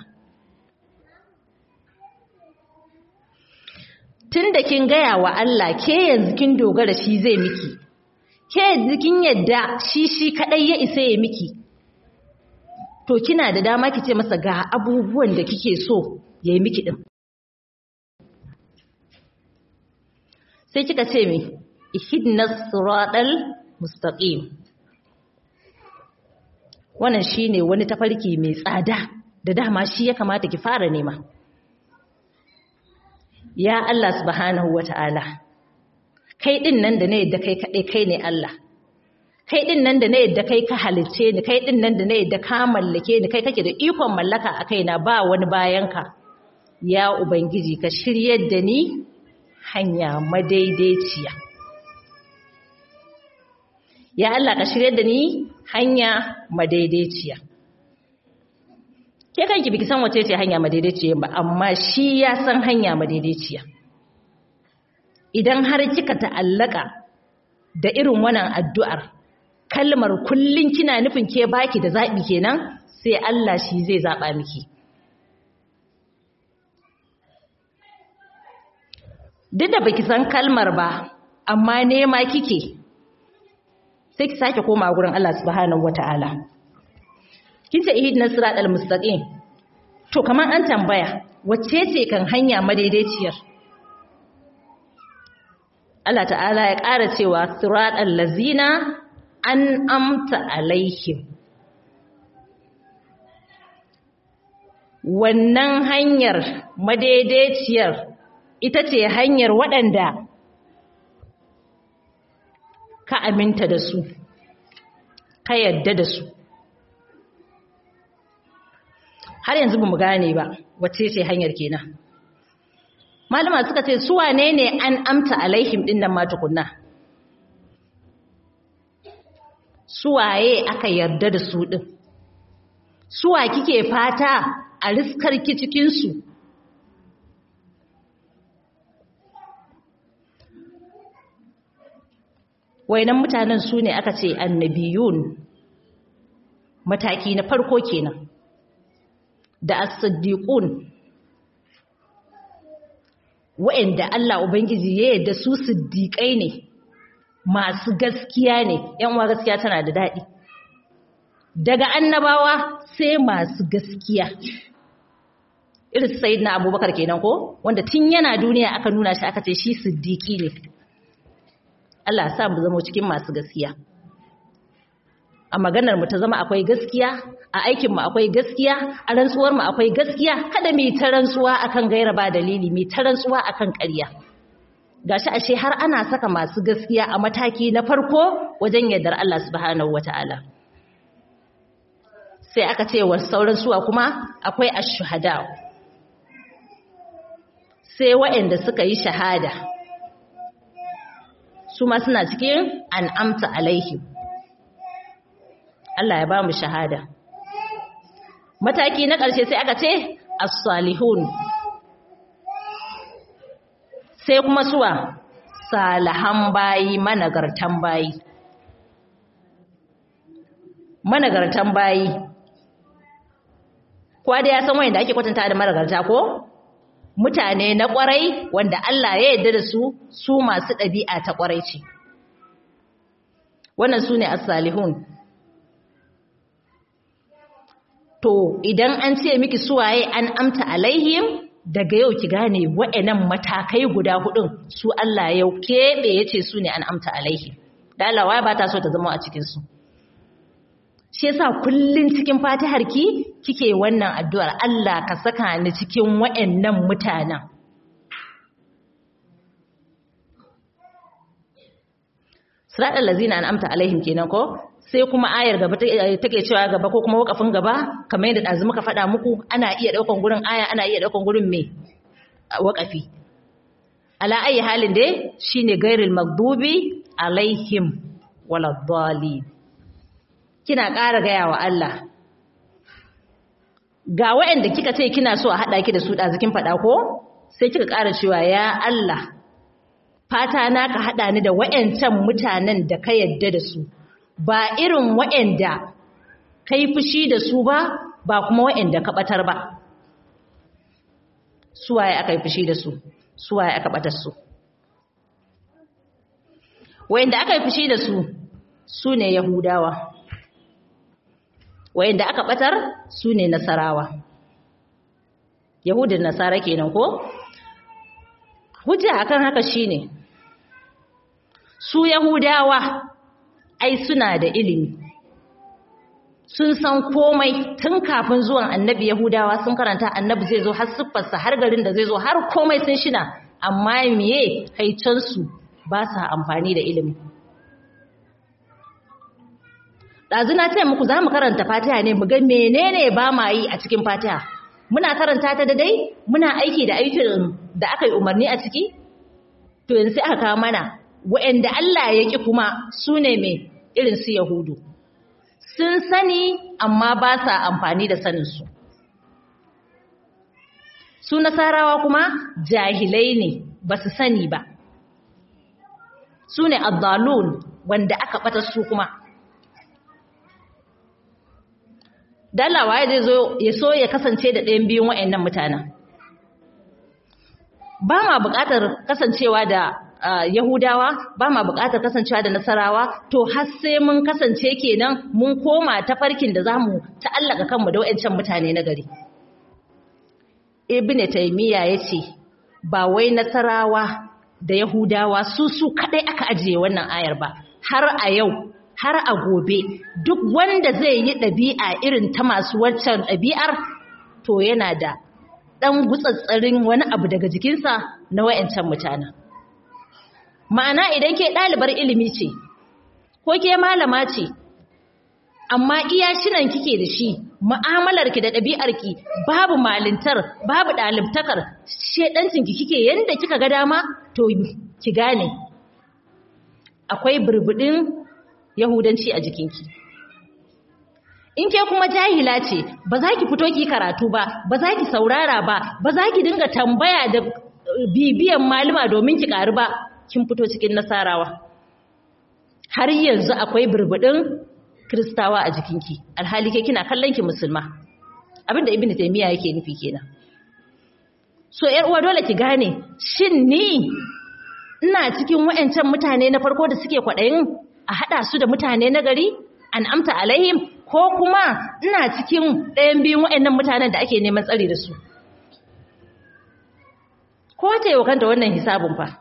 tun da kin gaya wa Allah ke yanzu kin dogara shi zai miki ke yanzu kin yadda shi shi kadai ya isa ya miki to kina da dama ki ce masa ga abubuwan da kike so ya yi miki din sai kika ce me ihdinas siratal mustaqim wannan shine wani tafarki mai tsada da dama shi ya kamata ki fara nema ya Allah subhanahu wata'ala kai din nan da ne yadda kai kadai kai ne Allah kai din nan da ne yadda kai ka halicce ni kai din nan da ne yadda ka mallake ni kai kake da ikon mallaka a kaina ba wani bayanka ya ubangiji ka shiryar da ni hanya madaidaiciya ya Allah ka shiryar da ni hanya madaidaiciya ke kanki biki san wace ce hanya madaidaiciya ba amma shi ya san hanya madaidaiciya idan har kika ta'allaka da irin wannan addu'ar kalmar kullun kina nufin ke baki da zabi kenan sai Allah shi zai zaba miki duk da baki san kalmar ba amma nema kike sai ki sake koma gurin Allah subhanahu wataala kin ce ihdinas siratal mustaqim to kaman an tambaya wacce ce kan hanya madaidaiciyar Allah ta'ala ya ƙara cewa siratal lazina an amta alaihim wannan hanyar madaidaiciyar ita ce hanyar waɗanda ka aminta da su ka yadda da su har yanzu ba mu gane ba wacce ce hanyar kenan malama suka ce su wane ne an amta alaihim din nan ma tukunna suwaye aka yarda da su din suwa kike fata a riskar ki cikin su wainan mutanen su ne aka ce annabiyun mataki na farko kenan da as-siddiqun wa'anda Allah ubangiji ya yarda su siddiqai ne masu gaskiya ne yan uwa gaskiya tana da dadi daga annabawa sai masu gaskiya irin sayyidina abubakar kenan ko wanda tun yana duniya aka nuna shi aka ce shi siddiqi ne Allah sa mu zama cikin masu gaskiya a maganar mu ta zama akwai gaskiya a aikin mu akwai gaskiya a rantsuwar mu akwai gaskiya kada mu ta rantsuwa akan gaira ba dalili mu ta rantsuwa akan ƙarya gashi ashe har ana saka masu gaskiya a mataki na farko wajen yardar Allah subhanahu wataala sai aka ce wa sauran suwa kuma akwai ash-shuhada sai waɗanda suka yi shahada su ma suna cikin an'amta alaihim Allah ya ba mu shahada mataki na ƙarshe sai aka ce as-salihun sai kuma suwa salihan bayi managartan bayi managartan bayi kwa da ya san wanda ake kwatanta da managarta ko mutane na kwarai wanda Allah ya yarda da su su masu ɗabi'a ta kwarai ce wannan su ne as-salihun to idan an ce miki suwaye an amta alaihim daga yau ki gane wa'annan matakai guda hudun su Allah ya keɓe yace su ne an amta alaihim dalawa ba ta so ta zama a cikin su shi yasa kullun cikin fatihar ki kike wannan addu'ar Allah ka saka ni cikin wa'annan mutanen Siratal lazina an amta alaihim kenan ko sai kuma ayar gaba take cewa gaba ko kuma wakafin gaba kamar yadda ɗazu muka faɗa muku ana iya ɗaukan gurin aya ana iya ɗaukan gurin me wakafi ala ayi halin dai shine gairil magdubi alaihim waladdallin kina ƙara gaya wa Allah ga waɗanda kika ce kina so a haɗa ki da su ɗazikin faɗa ko sai kika ƙara cewa ya Allah fata na ka haɗa ni da waɗancan mutanen da ka yadda da su ba irin waɗanda ka yi fushi da su ba ba kuma waɗanda ka ɓatar ba suwaye aka yi fushi da su suwaye aka ɓatar su waɗanda aka yi fushi da su su ne yahudawa waɗanda aka ɓatar su ne nasarawa yahudin nasara kenan ko hujja akan haka shine su yahudawa ai suna da ilimi sun san komai tun kafin zuwan annabi yahudawa sun karanta annabi zai zo har siffarsa har garin da zai zo har komai sun shina amma miye haicansu ba sa amfani da ilimi ɗazu na ce muku za mu karanta fatiha ne mu ga menene ba ma yi a cikin fatiha muna karanta ta da dai muna aiki da aikin da aka yi umarni a ciki to yanzu sai aka kawo mana wa'anda Allah ya ƙi kuma su ne mai irin su Yahudu. Sun sani amma ba sa amfani da saninsu. Su Nasarawa kuma jahilai ne ba su sani ba. Su ne Abdalun wanda aka ɓata su kuma. Dalawa ya zo ya so ya kasance da ɗayan biyun wa'annan mutanen. Ba ma buƙatar kasancewa da Uh, Yahudawa ba ma buƙatar kasancewa da Nasarawa to har sai mun kasance kenan mun koma ta farkin da zamu ta'allaka kanmu da wayancan mutane na gari Ibn Taymiyyah yace ba wai Nasarawa da Yahudawa su su kadai aka ajiye wannan ayar ba har a yau har a gobe duk wanda zai yi ɗabi'a irin ta masu waccan ɗabi'ar to yana da ɗan gutsatsarin wani abu daga jikinsa na wayancan mutanen ma'ana idan ke ɗalibar ilimi ce ko ke malama ce amma iya shinan kike da shi mu'amalarki da ɗabi'arki babu malintar babu ɗalibtakar shedancinki kike yanda kika ga dama to ki gane akwai burbudin yahudanci a jikinki in ke kuma jahila ce ba za ki fito ki karatu ba ba za ki saurara ba ba za ki dinga tambaya da bibiyan malama domin ki ƙaru ba kin fito cikin nasarawa har yanzu akwai burbudin kristawa a jikinki alhali ke kina kallon ki musulma abinda ibnu taymiya yake nufi kenan so yar uwa dole ki gane shin ni ina cikin wayancan mutane na farko da suke kwadayin a hada su da mutane na gari an amta alaihim ko kuma ina cikin ɗayan biyun wayannan mutanen da ake neman tsari da su ko ta yi wa kanta wannan hisabun fa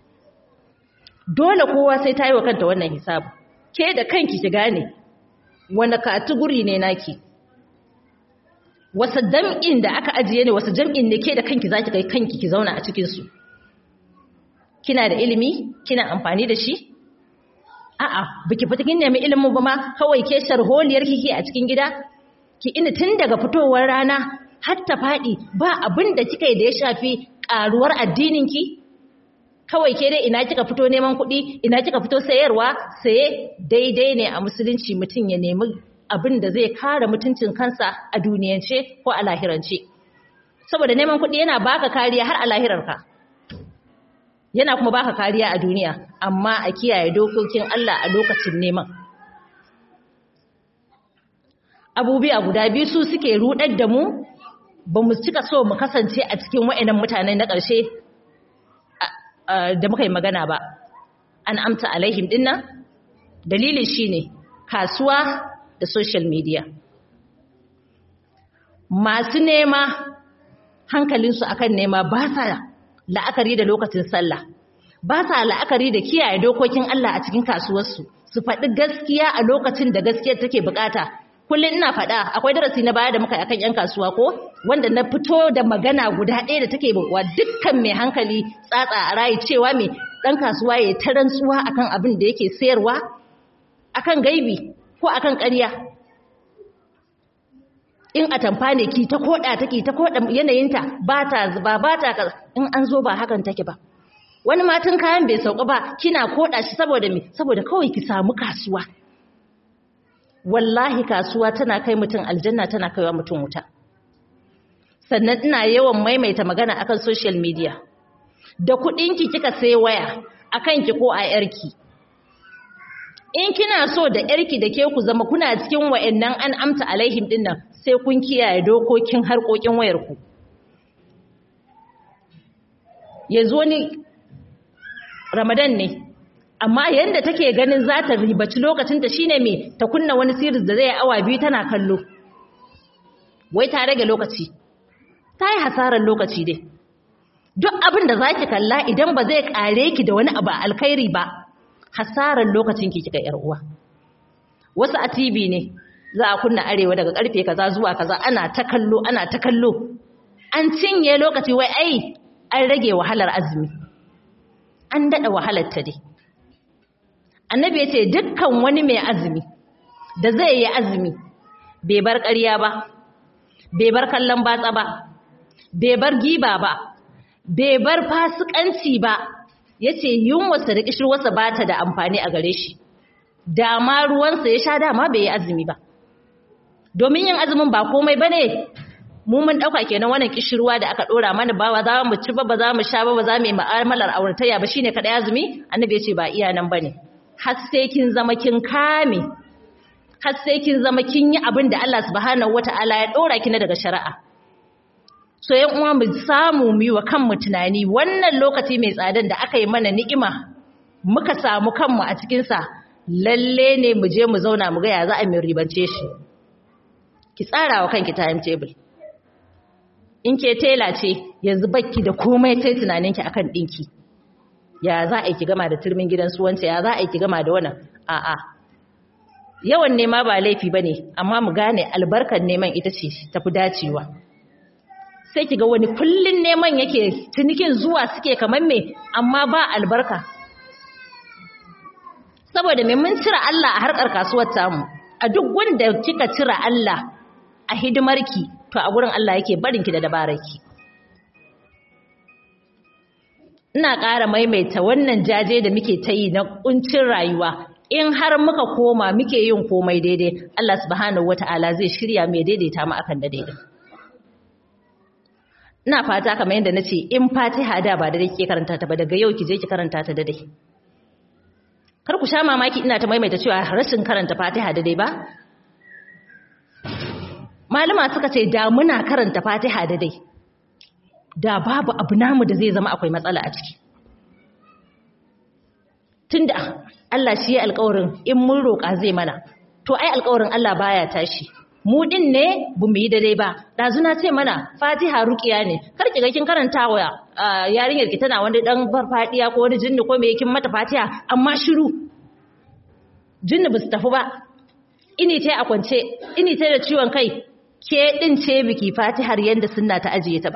dole kowa sai ta yi wa kanta wannan hisabu ke da kanki ki gane wani katuguri ne naki wasu jam'in da aka ajiye ne wasu jam'in ne ke da kanki zaki kai kanki ki zauna a cikin su kina da ilimi kina amfani da shi a'a biki fita kin nemi ilimin ba ma kawai ke sharholiyar kike a cikin gida ki ina tun daga fitowar rana har ta faɗi ba abin da kika yi da ya shafi ƙaruwar addinin ki kawai ke dai ina kika fito neman kuɗi ina kika fito sayarwa saye daidai ne a musulunci mutum ya nemi abin da zai kare mutuncin kansa a duniyance ko a lahirance saboda neman kuɗi yana baka kariya har a lahirarka yana kuma baka kariya a duniya amma a kiyaye dokokin Allah a lokacin neman abubuwa guda biyu su suke rudar da mu ba mu cika so mu kasance a cikin wa'annan mutane na ƙarshe da muka yi magana ba an amta alaihim dinnan dalilin shine kasuwa da social media masu nema hankalinsu akan nema ba sa la'akari da lokacin sallah ba sa la'akari da kiyaye dokokin Allah a cikin kasuwarsu su faɗi gaskiya a lokacin da gaskiyar take bukata kullum ina faɗa akwai darasi na baya da muka akan yan kasuwa ko wanda na fito da magana guda ɗaya da take wa dukkan mai hankali tsatsa a rayi cewa mai ɗan kasuwa ya ta rantsuwa akan abin da yake sayarwa akan gaibi ko akan ƙarya in a tamfa ne ki ta koda take ta koda yanayinta ba ta zuba ba ta in an zo ba hakan take ba wani matan kayan bai sauka ba kina koda shi saboda me saboda kawai ki samu kasuwa wallahi kasuwa tana kai mutum aljanna tana kaiwa mutum wuta sannan ina yawan maimaita magana akan social media da kuɗinki kika sai waya akan ki ko a yarki in kina so da yarki da ke ku zama kuna cikin wa'annan an amta alaihim dinnan sai kun kiyaye dokokin harkokin wayarku yanzu wani ramadan ne amma yanda take ganin za ta ribaci lokacinta shine me ta kunna wani series da zai yi awa biyu tana kallo wai ta rage lokaci ta yi hasarar lokaci dai duk abin da za ki kalla idan ba zai kare ki da wani abu alkhairi ba hasarar lokacin ki kika yar uwa wasu a TV ne za a kunna arewa daga karfe kaza zuwa kaza ana ta kallo ana ta kallo an cinye lokaci wai ai an rage wahalar azumi an dada wahalar ta dai annabi ya ce dukkan wani mai azumi da zai yi azumi bai bar ƙarya ba bai bar kallon batsa ba bai bar giba ba bai bar fasikanci ba ya ce yunwarsa da ƙishirwarsa ba ta da amfani a gare shi dama ruwansa ya sha dama bai yi azumi ba domin yin azumin ba komai ba ne mu mun ɗauka kenan wannan ƙishirwa da aka ɗora mana ba za mu ci ba ba za mu sha ba ba za mu yi ma'amalar auratayya ba shine kaɗai azumi annabi ya ce ba iya nan ba ne har sai kin zama kin kame har sai kin zama kin yi abin da Allah subhanahu wata'ala ya ɗora ki na daga shari'a so yan uwa mu samu mu yi wa kanmu tunani wannan lokaci mai tsadan da aka yi mana ni'ima muka samu kanmu a cikinsa lalle ne mu je mu zauna mu ga ya za a mai ribance shi ki tsara wa kanki timetable in ke tela ce yanzu bakki da komai sai tunaninki akan dinki ya za a yi ki gama da turmin gidan suwanta ya za a yi ki gama da wannan a'a yawan nema ba laifi bane amma mu gane albarkar neman ita ce tafi dacewa sai ki ga wani kullun neman yake tunikin zuwa suke kamar me amma ba albarka saboda me mun cira Allah a harkar kasuwar tamu a duk wanda kika cira Allah a hidimarki to a gurin Allah yake barinki da dabararki ina ƙara maimaita wannan jaje da muke ta yi na ƙuncin rayuwa in har muka koma muke yin komai daidai Allah subhanahu wata'ala zai shirya mai daidaita mu akan da daidai ina fata kamar yadda nace in Fatiha da ba daidai kike karanta ta ba daga yau ki je ki karanta ta daidai kar ku sha mamaki ina ta maimaita cewa rashin karanta Fatiha daidai ba malama suka ce da muna karanta Fatiha daidai da babu abu namu da zai zama akwai matsala a ciki tunda Allah shi ya alƙawarin in mun roƙa zai mana to ai alƙawarin Allah baya tashi mu din ne bu mu yi dare ba dazuna ce mana Fatiha ruqiya ne kar ki ga kin karanta wa yarinyar ki tana wani dan farfadiya ko wani jinni ko me kin mata Fatiha amma shiru jinni ba su tafi ba ini tai a kwance ini tai da ciwon kai ke din ce biki Fatihar yanda sunna ta ajiye ta ba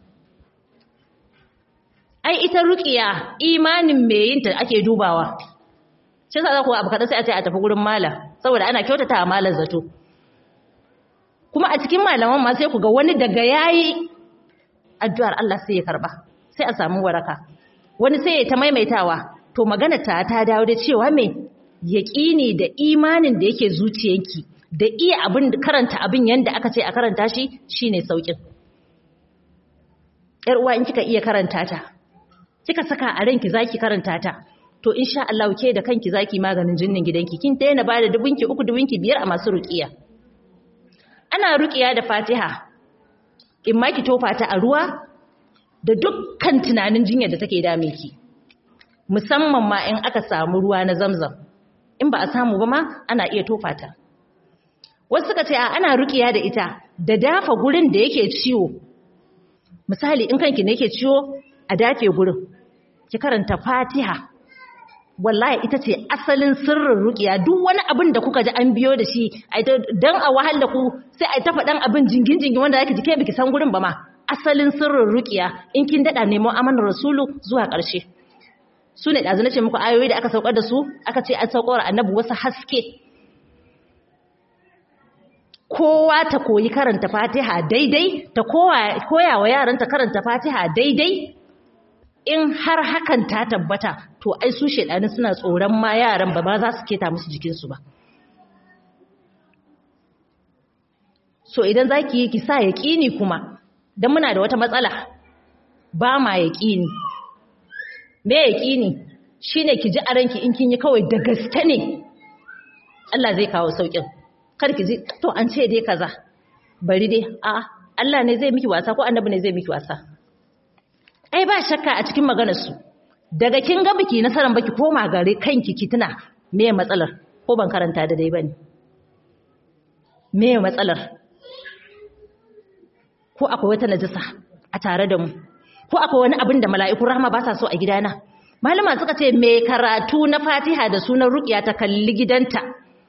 ai ita ruqiya imanin me yin ta ake dubawa shi yasa ku abu kada sai a ce a tafi gurin malam saboda ana kyautata malam zato kuma a cikin malaman ma sai ku ga wani daga yayi addu'ar Allah sai ya karba sai a samu waraka wani sai ya ta maimaitawa to magana ta ta dawo da cewa me yaqini da imanin da yake zuciyanki da iya abin karanta abin yanda aka ce a karanta shi shine saukin yar uwa in kika iya karanta ta kika saka a ranki zaki karanta ta to insha Allah ke da kanki zaki maganin jinnin gidanki kin daina bada dubunki uku dubunki biyar a masu ruqiya ana ruqiya da Fatiha in ma ki tofa ta a ruwa da dukkan tunanin jinyar da take dame ki musamman ma in aka samu ruwa na Zamzam in ba a samu ba ma ana iya tofa ta wasu suka ce a ana ruqiya da ita da dafa gurin da yake ciwo misali in kanki ne yake ciwo a dafe gurin ki karanta Fatiha wallahi ita ce asalin sirrin rukiya duk wani abin da kuka ji an biyo da shi dan a wahal da ku sai ai ta faɗan abin jingin jingin wanda zaki ji kai biki san gurin ba ma asalin sirrin rukiya in kin dada nemo amanar rasulu zuwa ƙarshe su ne ɗazu na ce muku ayoyi da aka saukar da su aka ce an saukar annabi wasu haske kowa ta koyi karanta fatiha daidai ta koya wa yaranta karanta fatiha daidai in har hakan ta tabbata to ai su shedani suna tsoron ma yaran ba ba za su keta musu jikinsu ba so idan zaki yi ki sa yaqini kuma dan muna da wata matsala ba ma yaqini me yaqini shine ki ji a ranki in kin yi kawai da gaske ne Allah zai kawo saukin kar ki ji to an ce dai kaza bari dai a Allah ne zai miki wasa ko annabi ne zai miki wasa ai ba shakka a cikin maganar su daga kin ga biki nasaran baki koma gare kanki ki tuna me matsalar ko ban karanta da dai bane me matsalar ko akwai wata najisa a tare da mu ko akwai wani abin da mala'ikun rahama ba sa so a gidana malama suka ce me karatu na fatiha da sunan ruqiya ta kalli gidanta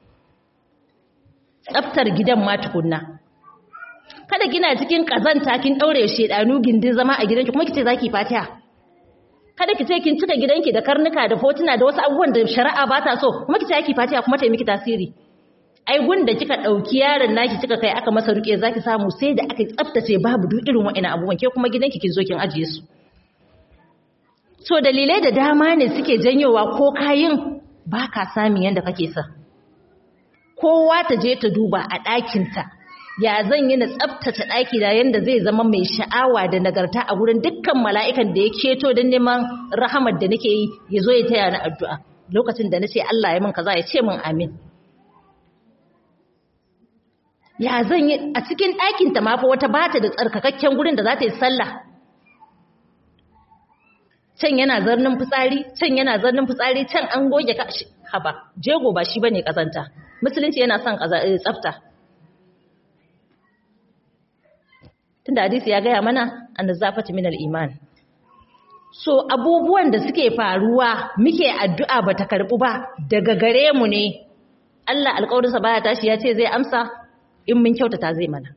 tsaftar gidan ma tukunna kada kina cikin kazanta kin daure shedanu gindin zama a gidanki kuma kice zaki fatiha kada kice kin cika gidanki da karnuka da fotuna da wasu abubuwan da shari'a ba ta so kuma kice zaki fatiha kuma ta miki tasiri ai gunda kika dauki yaron naki kika kai aka masa ruke zaki samu sai da aka tsaftace babu duk irin wa'annan abubuwan ke kuma gidanki kin zo kin ajiye su so dalilai da dama ne suke janyowa ko kayin baka samun yanda kake sa kowa ta je ta duba a ɗakinta ya zan yi na tsabtace ɗaki da yanda zai zama mai sha'awa da nagarta a gurin dukkan mala'ikan da ya keto don neman rahamar da nake yi ya zo ya taya ni addu'a lokacin da na ce Allah ya min kaza ya ce min amin ya zan yi a cikin ɗakinta ma fa wata bata da tsarkakakken gurin da za ta yi sallah can yana zarnin fitsari can yana zarnin fitsari can an goge ka haba jego ba shi bane kazanta musulunci yana son tsafta tunda hadisi ya gaya mana annazafatu minal iman so abubuwan da suke faruwa muke addu'a bata karbu ba daga gare mu ne Allah alƙawarinsa baya tashi ya ce zai amsa in mun kyautata zai mana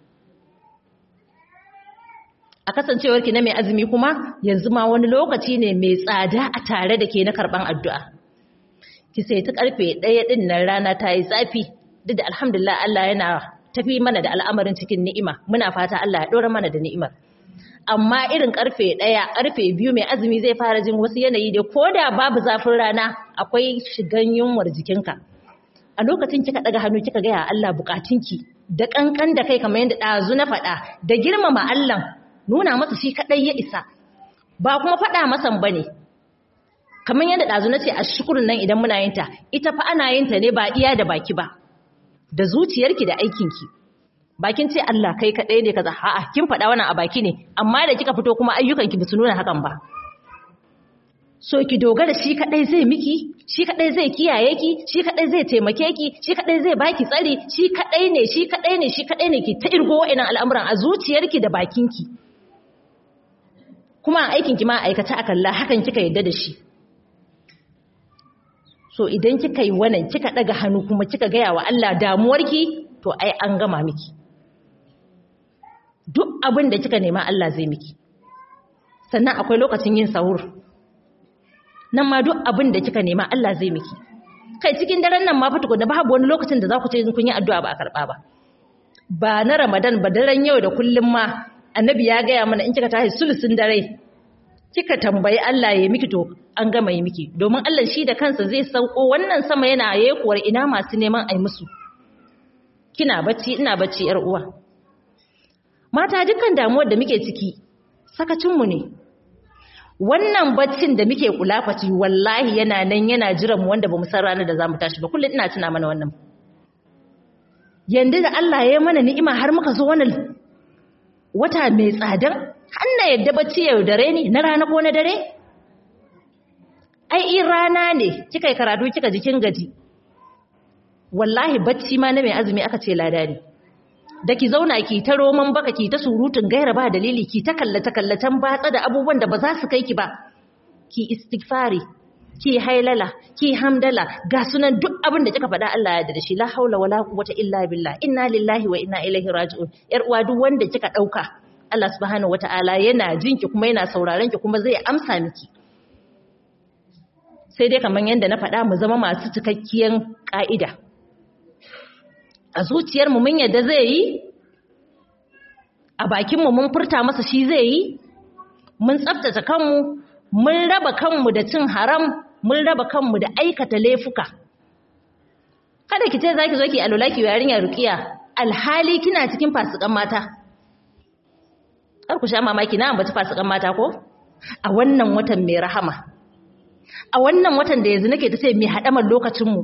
a kasancewar ki na mai azumi kuma yanzu ma wani lokaci ne mai tsada a tare da ke na karban addu'a ki sai ta karfe ɗaya ɗin nan rana ta yi zafi duk da alhamdulillah Allah yana tafi mana da al'amarin cikin ni'ima muna fata Allah ya ɗora mana da ni'imar amma irin karfe ɗaya karfe biyu mai azumi zai fara jin wasu yanayi da ko da babu zafin rana akwai shigan yunwar jikinka a lokacin kika ɗaga hannu kika gaya Allah bukatunki da ƙanƙan da kai kamar yadda ɗazu na faɗa da girmama Allah nuna masa shi kaɗai ya isa ba kuma faɗa masan ba ne kamar yadda ɗazu na ce a shukurin nan idan muna yin ta ita fa ana yin ta ne ba iya da baki ba da zuciyarki da aikinki bakin ce Allah kai kaɗai ne kaza a'a kin faɗa wannan a baki ne amma da kika fito kuma ayyukanki ba su nuna hakan ba so ki dogara shi kaɗai zai miki shi kaɗai zai kiyaye ki shi kaɗai zai taimake ki shi kaɗai zai baki tsari shi kaɗai ne shi kaɗai ne shi kaɗai ne ki ta irgo wa'annan al'amuran a zuciyarki da bakinki kuma a aikinki ma aikata a kalla hakan kika yadda da shi so idan kika yi wannan kika daga hannu kuma kika gaya wa Allah damuwarki to ai an gama miki duk abin da kika nema Allah zai miki sannan akwai lokacin yin sahur nan ma duk abin da kika nema Allah zai miki kai cikin daren nan ma fa tukunna babu wani lokacin da za ku ce kun yi addu'a ba a karba ba ba na Ramadan ba daren yau da kullum ma annabi ya gaya mana in kika tashi sulusun dare kika tambayi Allah ya miki to an gama yi miki domin Allah shi da kansa zai sauko wannan sama yana yekuwar ina masu neman ai musu kina bacci ina bacci yar uwa mata dukkan damuwar da muke ciki sakacin mu ne wannan baccin da muke kulafaci wallahi yana nan yana jiran mu wanda bamu san ranar da zamu tashi ba kullum ina tuna mana wannan yanda da Allah ya yi mana ni'ima har muka zo wannan wata mai tsadan hanna yadda bacci yau dare ne na rana ko na dare ai in rana ne kika yi karatu kika jikin gaji wallahi bacci ma na mai azumi aka ce lada ne da ki zauna ki ta roman baka ki ta surutun gaira ba dalili ki ta kallata kallatan batsa da abubuwan da ba za su kai ki ba ki istighfari ki hailala ki hamdala ga sunan duk abin da kika faɗa Allah ya da shi la haula wala quwwata illa billah inna lillahi wa inna ilaihi raji'un yar uwa duk wanda kika dauka Allah subhanahu wataala yana jinki kuma yana sauraron ki kuma zai amsa miki sai dai kamar yadda na faɗa mu zama masu cikakkiyan ka'ida a zuciyar mu mun yadda zai yi a bakin mu mun furta masa shi zai yi mun tsaftace kanmu mun raba kanmu da cin haram mun raba kanmu da aikata laifuka kada ki ce zaki zo ki alula ki yarinya ruqiya alhali kina cikin fasikan mata kar ku sha mamaki na ambaci fasikan mata ko a wannan watan mai rahama a wannan watan da yanzu nake ta ce mai haɗamar lokacinmu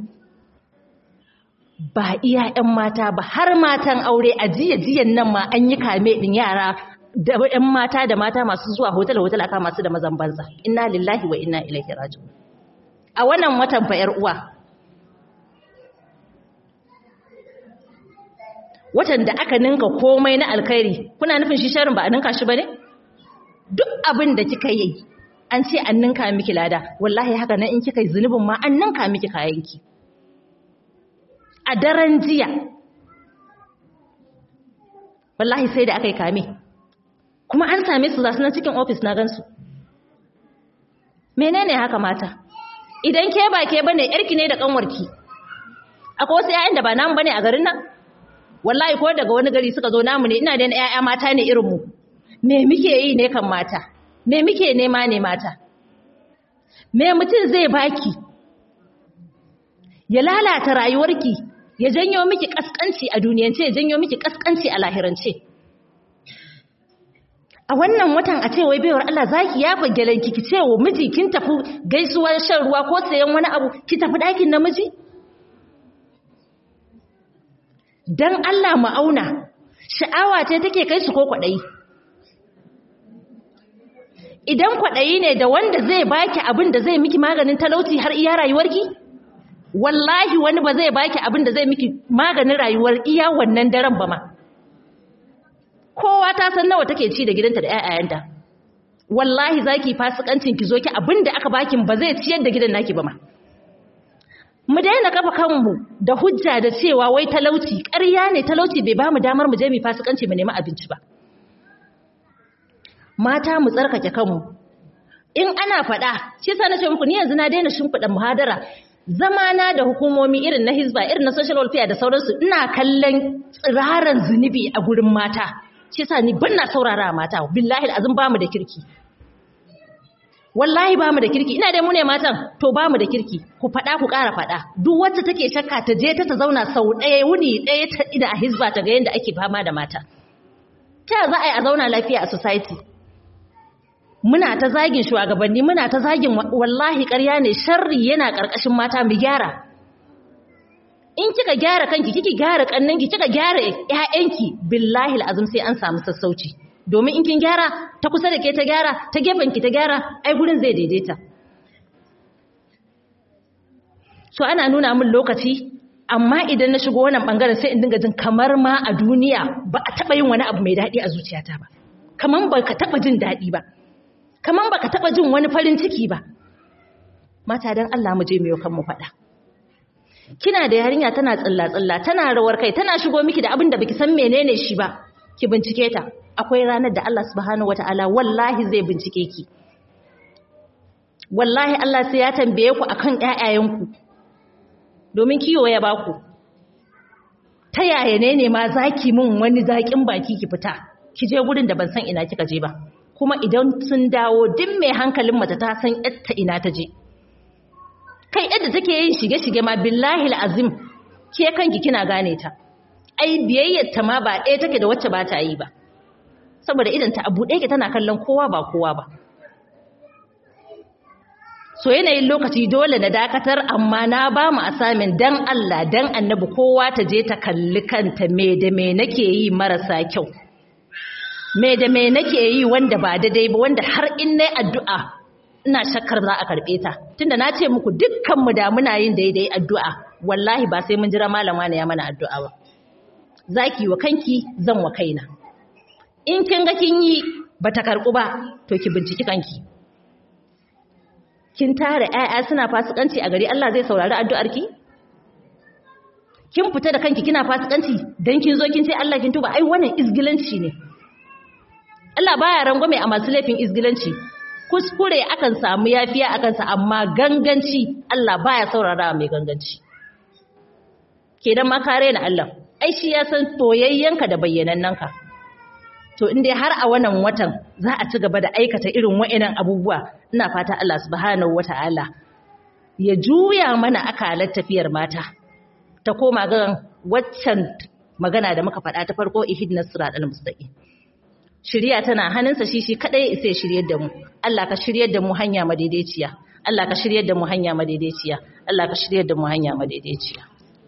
ba iya 'yan mata ba har matan aure a jiya-jiyan nan ma an yi kame ɗin yara da 'yan mata da mata masu zuwa hotel-hotel aka masu da mazan banza inna lillahi wa inna ilaihi raji'un a wannan watan fa 'yar uwa watan da aka ninka komai na alkhairi kuna nufin shi sharin ba a ninka shi ba ne duk abin da kika yi an ce an ninka miki lada wallahi haka nan in kika yi zunubin ma an ninka miki kayanki a daren jiya wallahi sai da aka yi kame kuma an same su zasu nan cikin ofis na gansu menene haka mata idan ke ba ke bane yarki ne da kanwarki akwai wasu 'ya'yan da ba namu bane a garin nan wallahi ko daga wani gari suka zo namu ne ina da 'ya'ya mata ne irin mu me muke yi ne kan mata me muke nema ne mata me mutum zai baki ya lalata rayuwarki ya janyo miki kaskanci a duniyance ya janyo miki kaskanci a lahirance a wannan watan a ce wai baiwar Allah zaki yafa gelanki ki ce wa miji kin tafi gaisuwar shan ruwa ko sayan wani abu ki tafi ɗakin namiji dan Allah mu auna sha'awa ce take kai su ko kwaɗayi idan kwaɗayi ne da wanda zai baki abin da zai miki maganin talauci har iya rayuwarki wallahi wani ba zai baki abin da zai miki maganin rayuwar iya wannan daren ba ma kowa ta san nawa take ci da gidanta da ƴaƴayenta wallahi zaki fasikancin ki zo ki abin da aka baki ba zai ciyar da gidan naki ba ma mu daina kafa kanmu da hujja da cewa wai talauci ƙarya ne talauci bai ba mu damar mu je mu fasikanci mu nemi abinci ba mata mu tsarkake kanmu in ana faɗa shi sa na ce muku ni yanzu na daina shimfiɗa muhadara zamana da hukumomi irin na hizba irin na social welfare da sauransu ina kallon tsiraran zunubi a gurin mata shi sa ni ban na saurara mata billahi azum ba mu da kirki wallahi ba mu da kirki ina dai mu ne matan to ba mu da kirki ku faɗa ku ƙara faɗa duk wacce take shakka ta je ta ta zauna sau ɗaya wuni ɗaya ta ida a hizba ta ga yadda ake fama da mata ta za a yi a zauna lafiya a society muna ta zagin shugabanni muna ta zagin wallahi ƙarya ne sharri yana ƙarƙashin mata mu gyara in kika gyara kanki kika gyara kannanki kika gyara ƴaƴanki billahi alazim sai an samu sassauci domin in kin gyara ta kusa da ke ta gyara ta gefen ki ta gyara ai gurin zai daidaita so ana nuna min lokaci amma idan na shigo wannan bangaren sai in dinga jin kamar ma a duniya ba a taba yin wani abu mai daɗi a zuciyata ba kaman ba ka taba jin daɗi ba kaman ba ka taba jin wani farin ciki ba mata dan Allah mu je mu yi kan mu faɗa kina da yarinya tana tsilla-tsilla tana rawar kai tana shigo miki da abin da baki san menene shi ba ki bincike ta akwai ranar da Allah subhanahu wataala wallahi zai bincike ki wallahi Allah sai ya tambaye ku akan ƴaƴayenku domin kiyo ya baku ta yaya ne ne ma zaki mun wani zakin baki ki fita ki je gurin da ban san ina kika je ba kuma idan sun dawo duk mai hankalin mace ta san ta ina ta je kai yadda take yin shige-shige ma billahi azim ke kanki kina gane ta ai biyayyar ta ma ba ɗaya take da wacce ba ta yi ba saboda idan ta abu ɗaya ke tana kallon kowa ba kowa ba so yanayin lokaci dole na dakatar amma na ba mu asamin dan Allah dan annabi kowa ta je ta kalli kanta me da me nake yi marasa kyau me da me nake yi wanda ba daidai ba wanda har in nayi addu'a ina shakkar za a karɓe ta tunda na ce muku dukkanmu da muna yin daidai addu'a wallahi ba sai mun jira malama ne ya mana addu'a ba zaki wa kanki zan wa kaina in kin ga kin yi bata karɓu ba to ki binciki kanki kin tare ƴaƴa suna fasikanci a gari Allah zai saurari addu'arki kin fita da kanki kina fasikanci dan kin zo kin ce Allah kin tuba ai wannan izgilanci ne Allah baya rangwame a masu laifin izgilanci kuskure akan samu yafiya akan sa amma ganganci Allah baya saurara mai ganganci kenan ma kare na Allah ai shi ya san toyayyanka da bayyanannanka to in dai har a wannan watan za a ci gaba da aikata irin wa'annan abubuwa ina fata Allah subhanahu wata'ala ya juya mana akalar tafiyar mata ta koma ga waccan magana da muka faɗa ta farko ihdinas siratal mustaqim shiriya tana hannunsa shi shi kadai sai shiryar da mu Allah ka shiryar da mu hanya madaidaiciya Allah ka shiryar da mu hanya madaidaiciya Allah ka shiryar da mu hanya madaidaiciya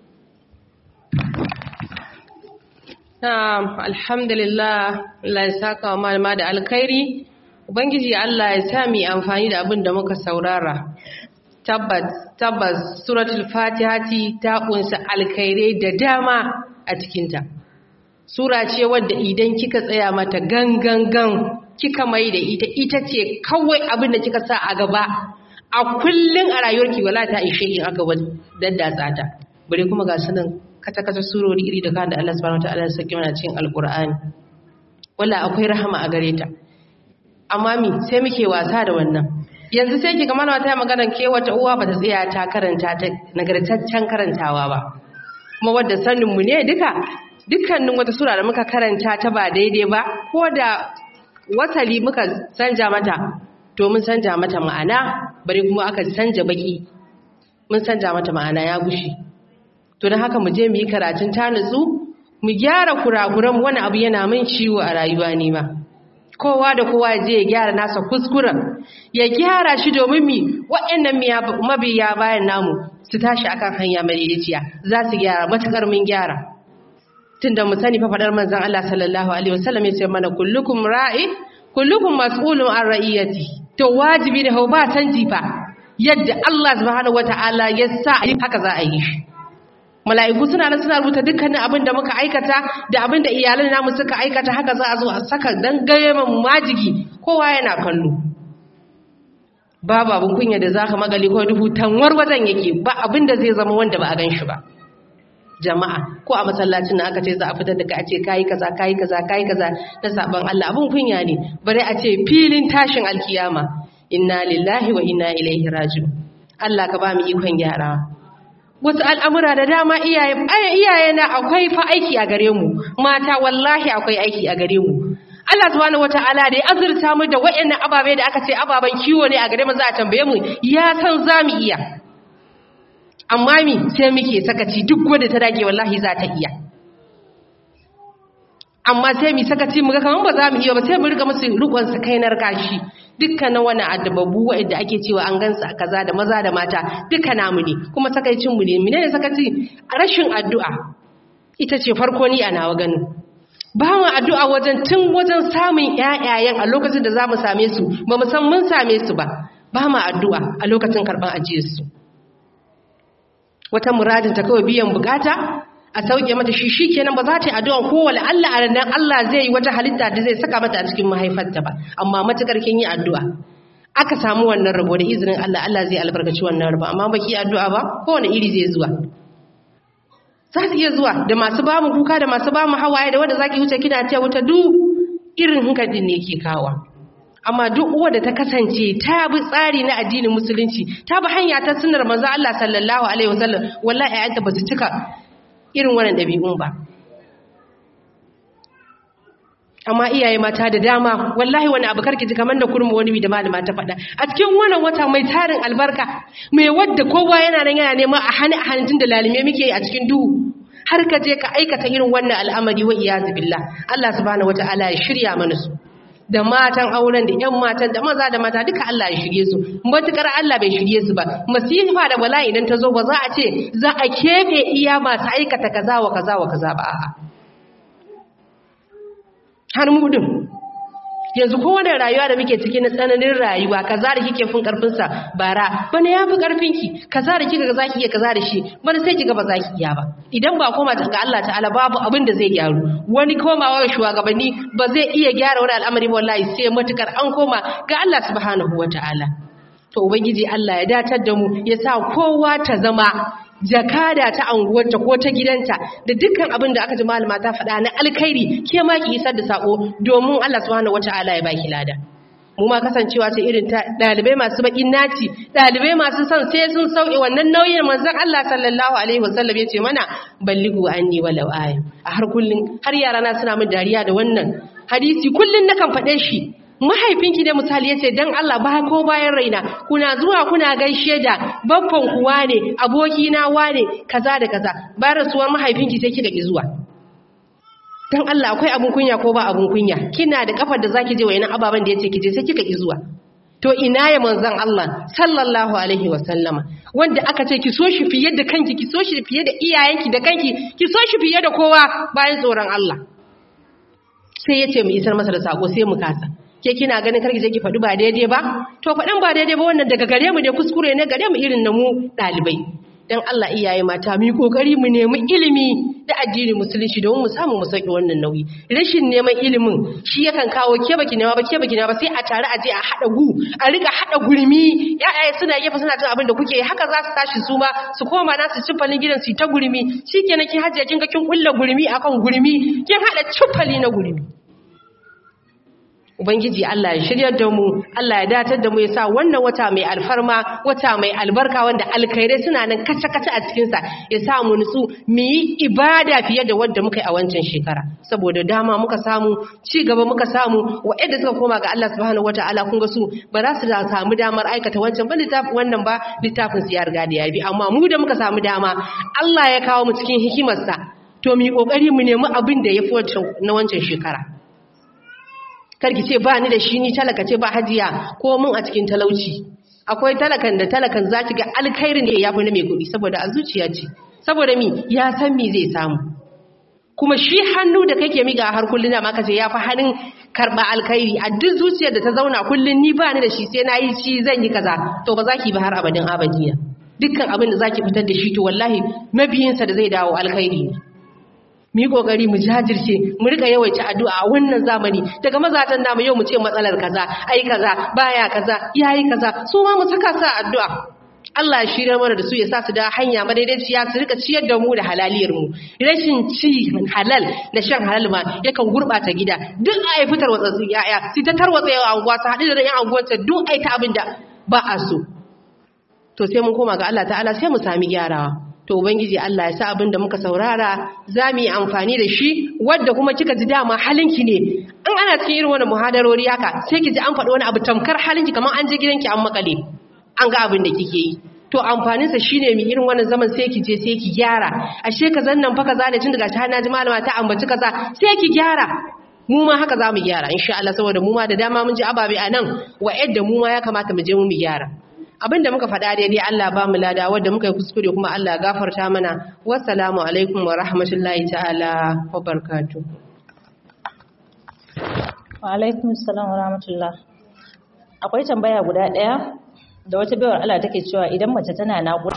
Na'am, alhamdulillah, Allah ya saka wa malama da alkhairi. Ubangiji Allah ya sa mu amfani da abin da muka saurara. Tabbas, tabbas suratul Fatihati ta kunsa alkhairai da dama a cikinta. Sura ce wadda idan kika tsaya mata gangan gan kika mai da ita ita ce kawai abin da kika sa a gaba. A kullun a rayuwarki wala ta ishe in aka daddatsa ta. Bare kuma ga sunan kata-kata surori iri da kan da Allah subhanahu wataala ya saki mana cikin alkur'ani walla akwai rahama a gare ta amma mi sai muke wasa da wannan yanzu sai kiga mana wata magana ke wata uwa bata tsaya ta karanta ta nagartaccen karantawa ba kuma wadda sanin mu ne duka dukkanin wata sura da muka karanta ta ba daidai ba ko da wasali muka sanja mata to mun sanja mata ma'ana bari kuma aka sanja baki mun sanja mata ma'ana ya gushi to don haka mu je mu yi karatun ta nutsu mu gyara kurakuran wani abu yana min ciwo a rayuwa ne ma kowa da kowa je ya gyara nasa kuskuren ya gyara shi domin mi waɗannan mabiya bayan namu su tashi akan hanya madaidaiciya za su gyara matukar mun gyara tunda mu sani fa fadar manzon Allah sallallahu alaihi wasallam ya ce mana kullukum ra'i kullukum mas'ulun an ra'iyati to wajibi ne ba canji fa yadda Allah subhanahu wataala ya sa haka za a yi shi mala'iku suna nan suna rubuta dukkanin abin da muka aikata da abin da iyalan namu suka aikata haka za a zo a saka dan gaye mu majigi kowa yana kallo babu abin kunya da zaka magali ko dubu tanwar wajen yake ba abin da zai zama wanda ba a gan shi ba jama'a ko a masallacin nan aka ce za a fitar da ka a ce kayi kaza kayi kaza kayi kaza na saban Allah abin kunya ne bare a ce filin tashin alkiyama inna lillahi wa inna ilaihi raji'un Allah ka ba mu ikon gyarawa wasu al'amura da dama iyaye na akwai fa aiki a gare mu mata wallahi akwai aiki a gare mu Allah subhanahu wata'ala da ya azurta mu da waɗannan ababe da aka ce ababen kiwo ne a gare mu za a tambaye mu ya san za mu iya amma mi sai muke sakaci duk wanda ta dage wallahi za ta iya amma sai mu sakaci mu ga kaman ba za mu iya ba sai mu riga musu rukun sakainar kashi dukkanin wani adababu wa'anda ake cewa an gansa kaza da maza da mata duka namu ne kuma sakaicin mu ne menene sakaci rashin addu'a ita ce farko ni a nawa ganin ba mu addu'a wajen tun wajen samun ƴaƴayen a lokacin da zamu same su ba mu san mun same su ba ba mu addu'a a lokacin karban ajiyar su wata muradin ta kawai biyan bukata a sauke mata shi shikenan ba za ta yi addu'an kowane Allah a ranar Allah zai yi wata halitta da zai saka mata a cikin mahaifarta ba amma matukar kin yi addu'a aka samu wannan rabo da izinin Allah Allah zai albarkaci wannan rabo amma baki addu'a ba kowane iri zai zuwa za su iya zuwa da masu ba mu kuka da masu ba mu hawaye da wanda zaki wuce kina ce wuta duk irin hankalin ne ke kawa amma duk uwa da ta kasance ta bi tsari na addinin musulunci ta bi hanya ta sunnar manzo Allah sallallahu alaihi wasallam wallahi ayyanta ba su cika irin wannan ɗabi'un ba amma iyaye mata da dama wallahi wani abu karki ji kamar da kurma wani da malama ta faɗa a cikin wannan wata mai tarin albarka mai wadda kowa yana nan yana neman a hannun a hannun da lalime muke a cikin duhu har ka je ka aikata irin wannan al'amari wa iyazu billah Allah subhanahu wataala ya shirya mana su da matan auren da ƴan matan da maza da mata duka Allah ya shirye su matukar Allah bai shirye su ba masifa da bala'i idan ta zo ba za a ce za a keɓe iya masu aikata kaza wa kaza wa kaza ba a'a har mudun yanzu kowane rayuwa da muke ciki na tsananin rayuwa kaza da kike fin karfin sa bara bana yafi karfin ki kaza da kika ga zaki iya kaza da shi bana sai kiga ba zaki iya ba idan ba koma ga Allah ta'ala babu abin da zai gyaru wani komawa shugabanni ba zai iya gyara wani al'amari wallahi sai matukar an koma ga Allah subhanahu wataala to ubangiji Allah ya datar da mu ya sa kowa ta zama jakada ta anguwarta ko ta gidanta da dukkan abin da aka ji malama ta faɗa na alkhairi ke ma ki isar da sako domin Allah subhanahu wataala ya baki lada mu ma kasancewa ce irin ta dalibai masu bakin naci dalibai masu son sai sun sauke wannan nauyin manzon Allah sallallahu alaihi wasallam yace mana ballighu anni walau aya a har kullun har yara na suna min dariya da wannan hadisi kullun nakan faɗe shi mahaifinki ne misali yace dan Allah ba ko bayan raina kuna zuwa kuna gaishe da babban kuwa ne aboki na wane kaza da kaza bayan rasuwar mahaifinki sai kika ki zuwa dan Allah akwai abun kunya ko ba abun kunya kina da kafar da zaki je wayannan ababan da yace ki je sai kika ki zuwa to ina ya manzon Allah sallallahu alaihi wa sallama wanda aka ce ki so shi fiye da kanki ki so shi fiye da iyayenki da kanki ki so shi fiye da kowa bayan tsoron Allah sai yace mu isar masa da sako sai mu kasa ke kina ganin karki je ki faɗi ba daidai ba to faɗin ba daidai ba wannan daga gare mu ne kuskure ne gare mu irin na mu ɗalibai dan Allah iyaye mata mu yi kokari mu nemi ilimi da addinin musulunci domin mu samu mu sauki wannan nauyi rashin neman ilimin shi yakan kawo ke baki nema ba ke baki nema ba sai a tare a je a hada gu a rika hada gurmi yaya suna gefe suna cin abin da kuke haka za su tashi su ma su koma na su cifalin gidan su ta gurmi shikenan ki hajiya kin ga kin kulla gurmi akan gurmi kin hada cifali na gurmi Ubangiji Allah ya shiryar da mu, Allah ya datar da mu ya sa wannan wata mai alfarma, wata mai albarka wanda alkhairai suna nan kace-kace a cikinsa ya sa mu nutsu mu yi ibada fiye da wadda muka yi a wancan shekara. Saboda dama muka samu, ci gaba muka samu, wa'yanda suka koma ga Allah subhanahu wa ta'ala kun ga su ba za su da samu damar aikata wancan ba littafin wannan ba littafin su ya riga da ya bi. Amma mu da muka samu dama, Allah ya kawo mu cikin hikimarsa. To mu yi ƙoƙari mu nemi abin da ya fi na wancan shekara. karki ce ba ni da shi ni talaka ce ba hajiya ko mun a cikin talauci akwai talakan da talakan za ki ga alkhairin da ya fi na mai kuɗi saboda a zuciya ce saboda mi ya san mi zai samu kuma shi hannu da kake miga har kullun da maka ce ya fi hannun karɓa alkhairi a duk zuciyar da ta zauna kullun ni ba ni da shi sai na yi shi zan yi kaza to ba za ki ba har abadin abadiya dukkan abin da za ki fitar da shi to wallahi mabiyinsa da zai dawo alkhairi ne mu yi kokari mu jajirce mu rika yawaita addu'a a wannan zamani daga mazatan namu yau mu ce matsalar kaza ai kaza baya kaza yayi kaza su ma mu saka sa addu'a Allah ya shirya mana da su ya sa su da hanya madaidaiciya su rika ciyar da mu da halaliyar mu rashin ci halal da shan halal ma yakan gurbata gida duk ai fitar watsatsu yaya su ta tarwatsa yawa anguwa su haɗu da yan anguwanta duk ai ta abin da ba a so to sai mun koma ga Allah ta'ala sai mu sami gyarawa to ubangiji Allah ya sa abin da muka saurara za mu yi amfani da shi wadda kuma kika ji dama halinki ne in ana cikin irin wani muhadarori haka sai ki ji an faɗi wani abu tamkar halinki kamar an je gidanki an makale an ga abin da kike yi to amfaninsa shine mu irin wannan zaman sai ki je sai ki gyara ashe ka zannan fa kaza ne tun daga shi na ji malama ta ambaci kaza sai ki gyara mu ma haka za mu gyara insha Allah saboda mu ma da dama mun ji ababe a nan wa yadda mu ma ya kamata mu je mu gyara abin da muka faɗa daidai Allah ba mu lada wadda muka yi kuskure kuma Allah gafarta mana wassalamu alaikum wa rahmatullahi ta'ala wa barakatuh wa alaikum assalam wa rahmatullah akwai tambaya guda ɗaya da wata bayar Allah take cewa idan mace tana naƙuda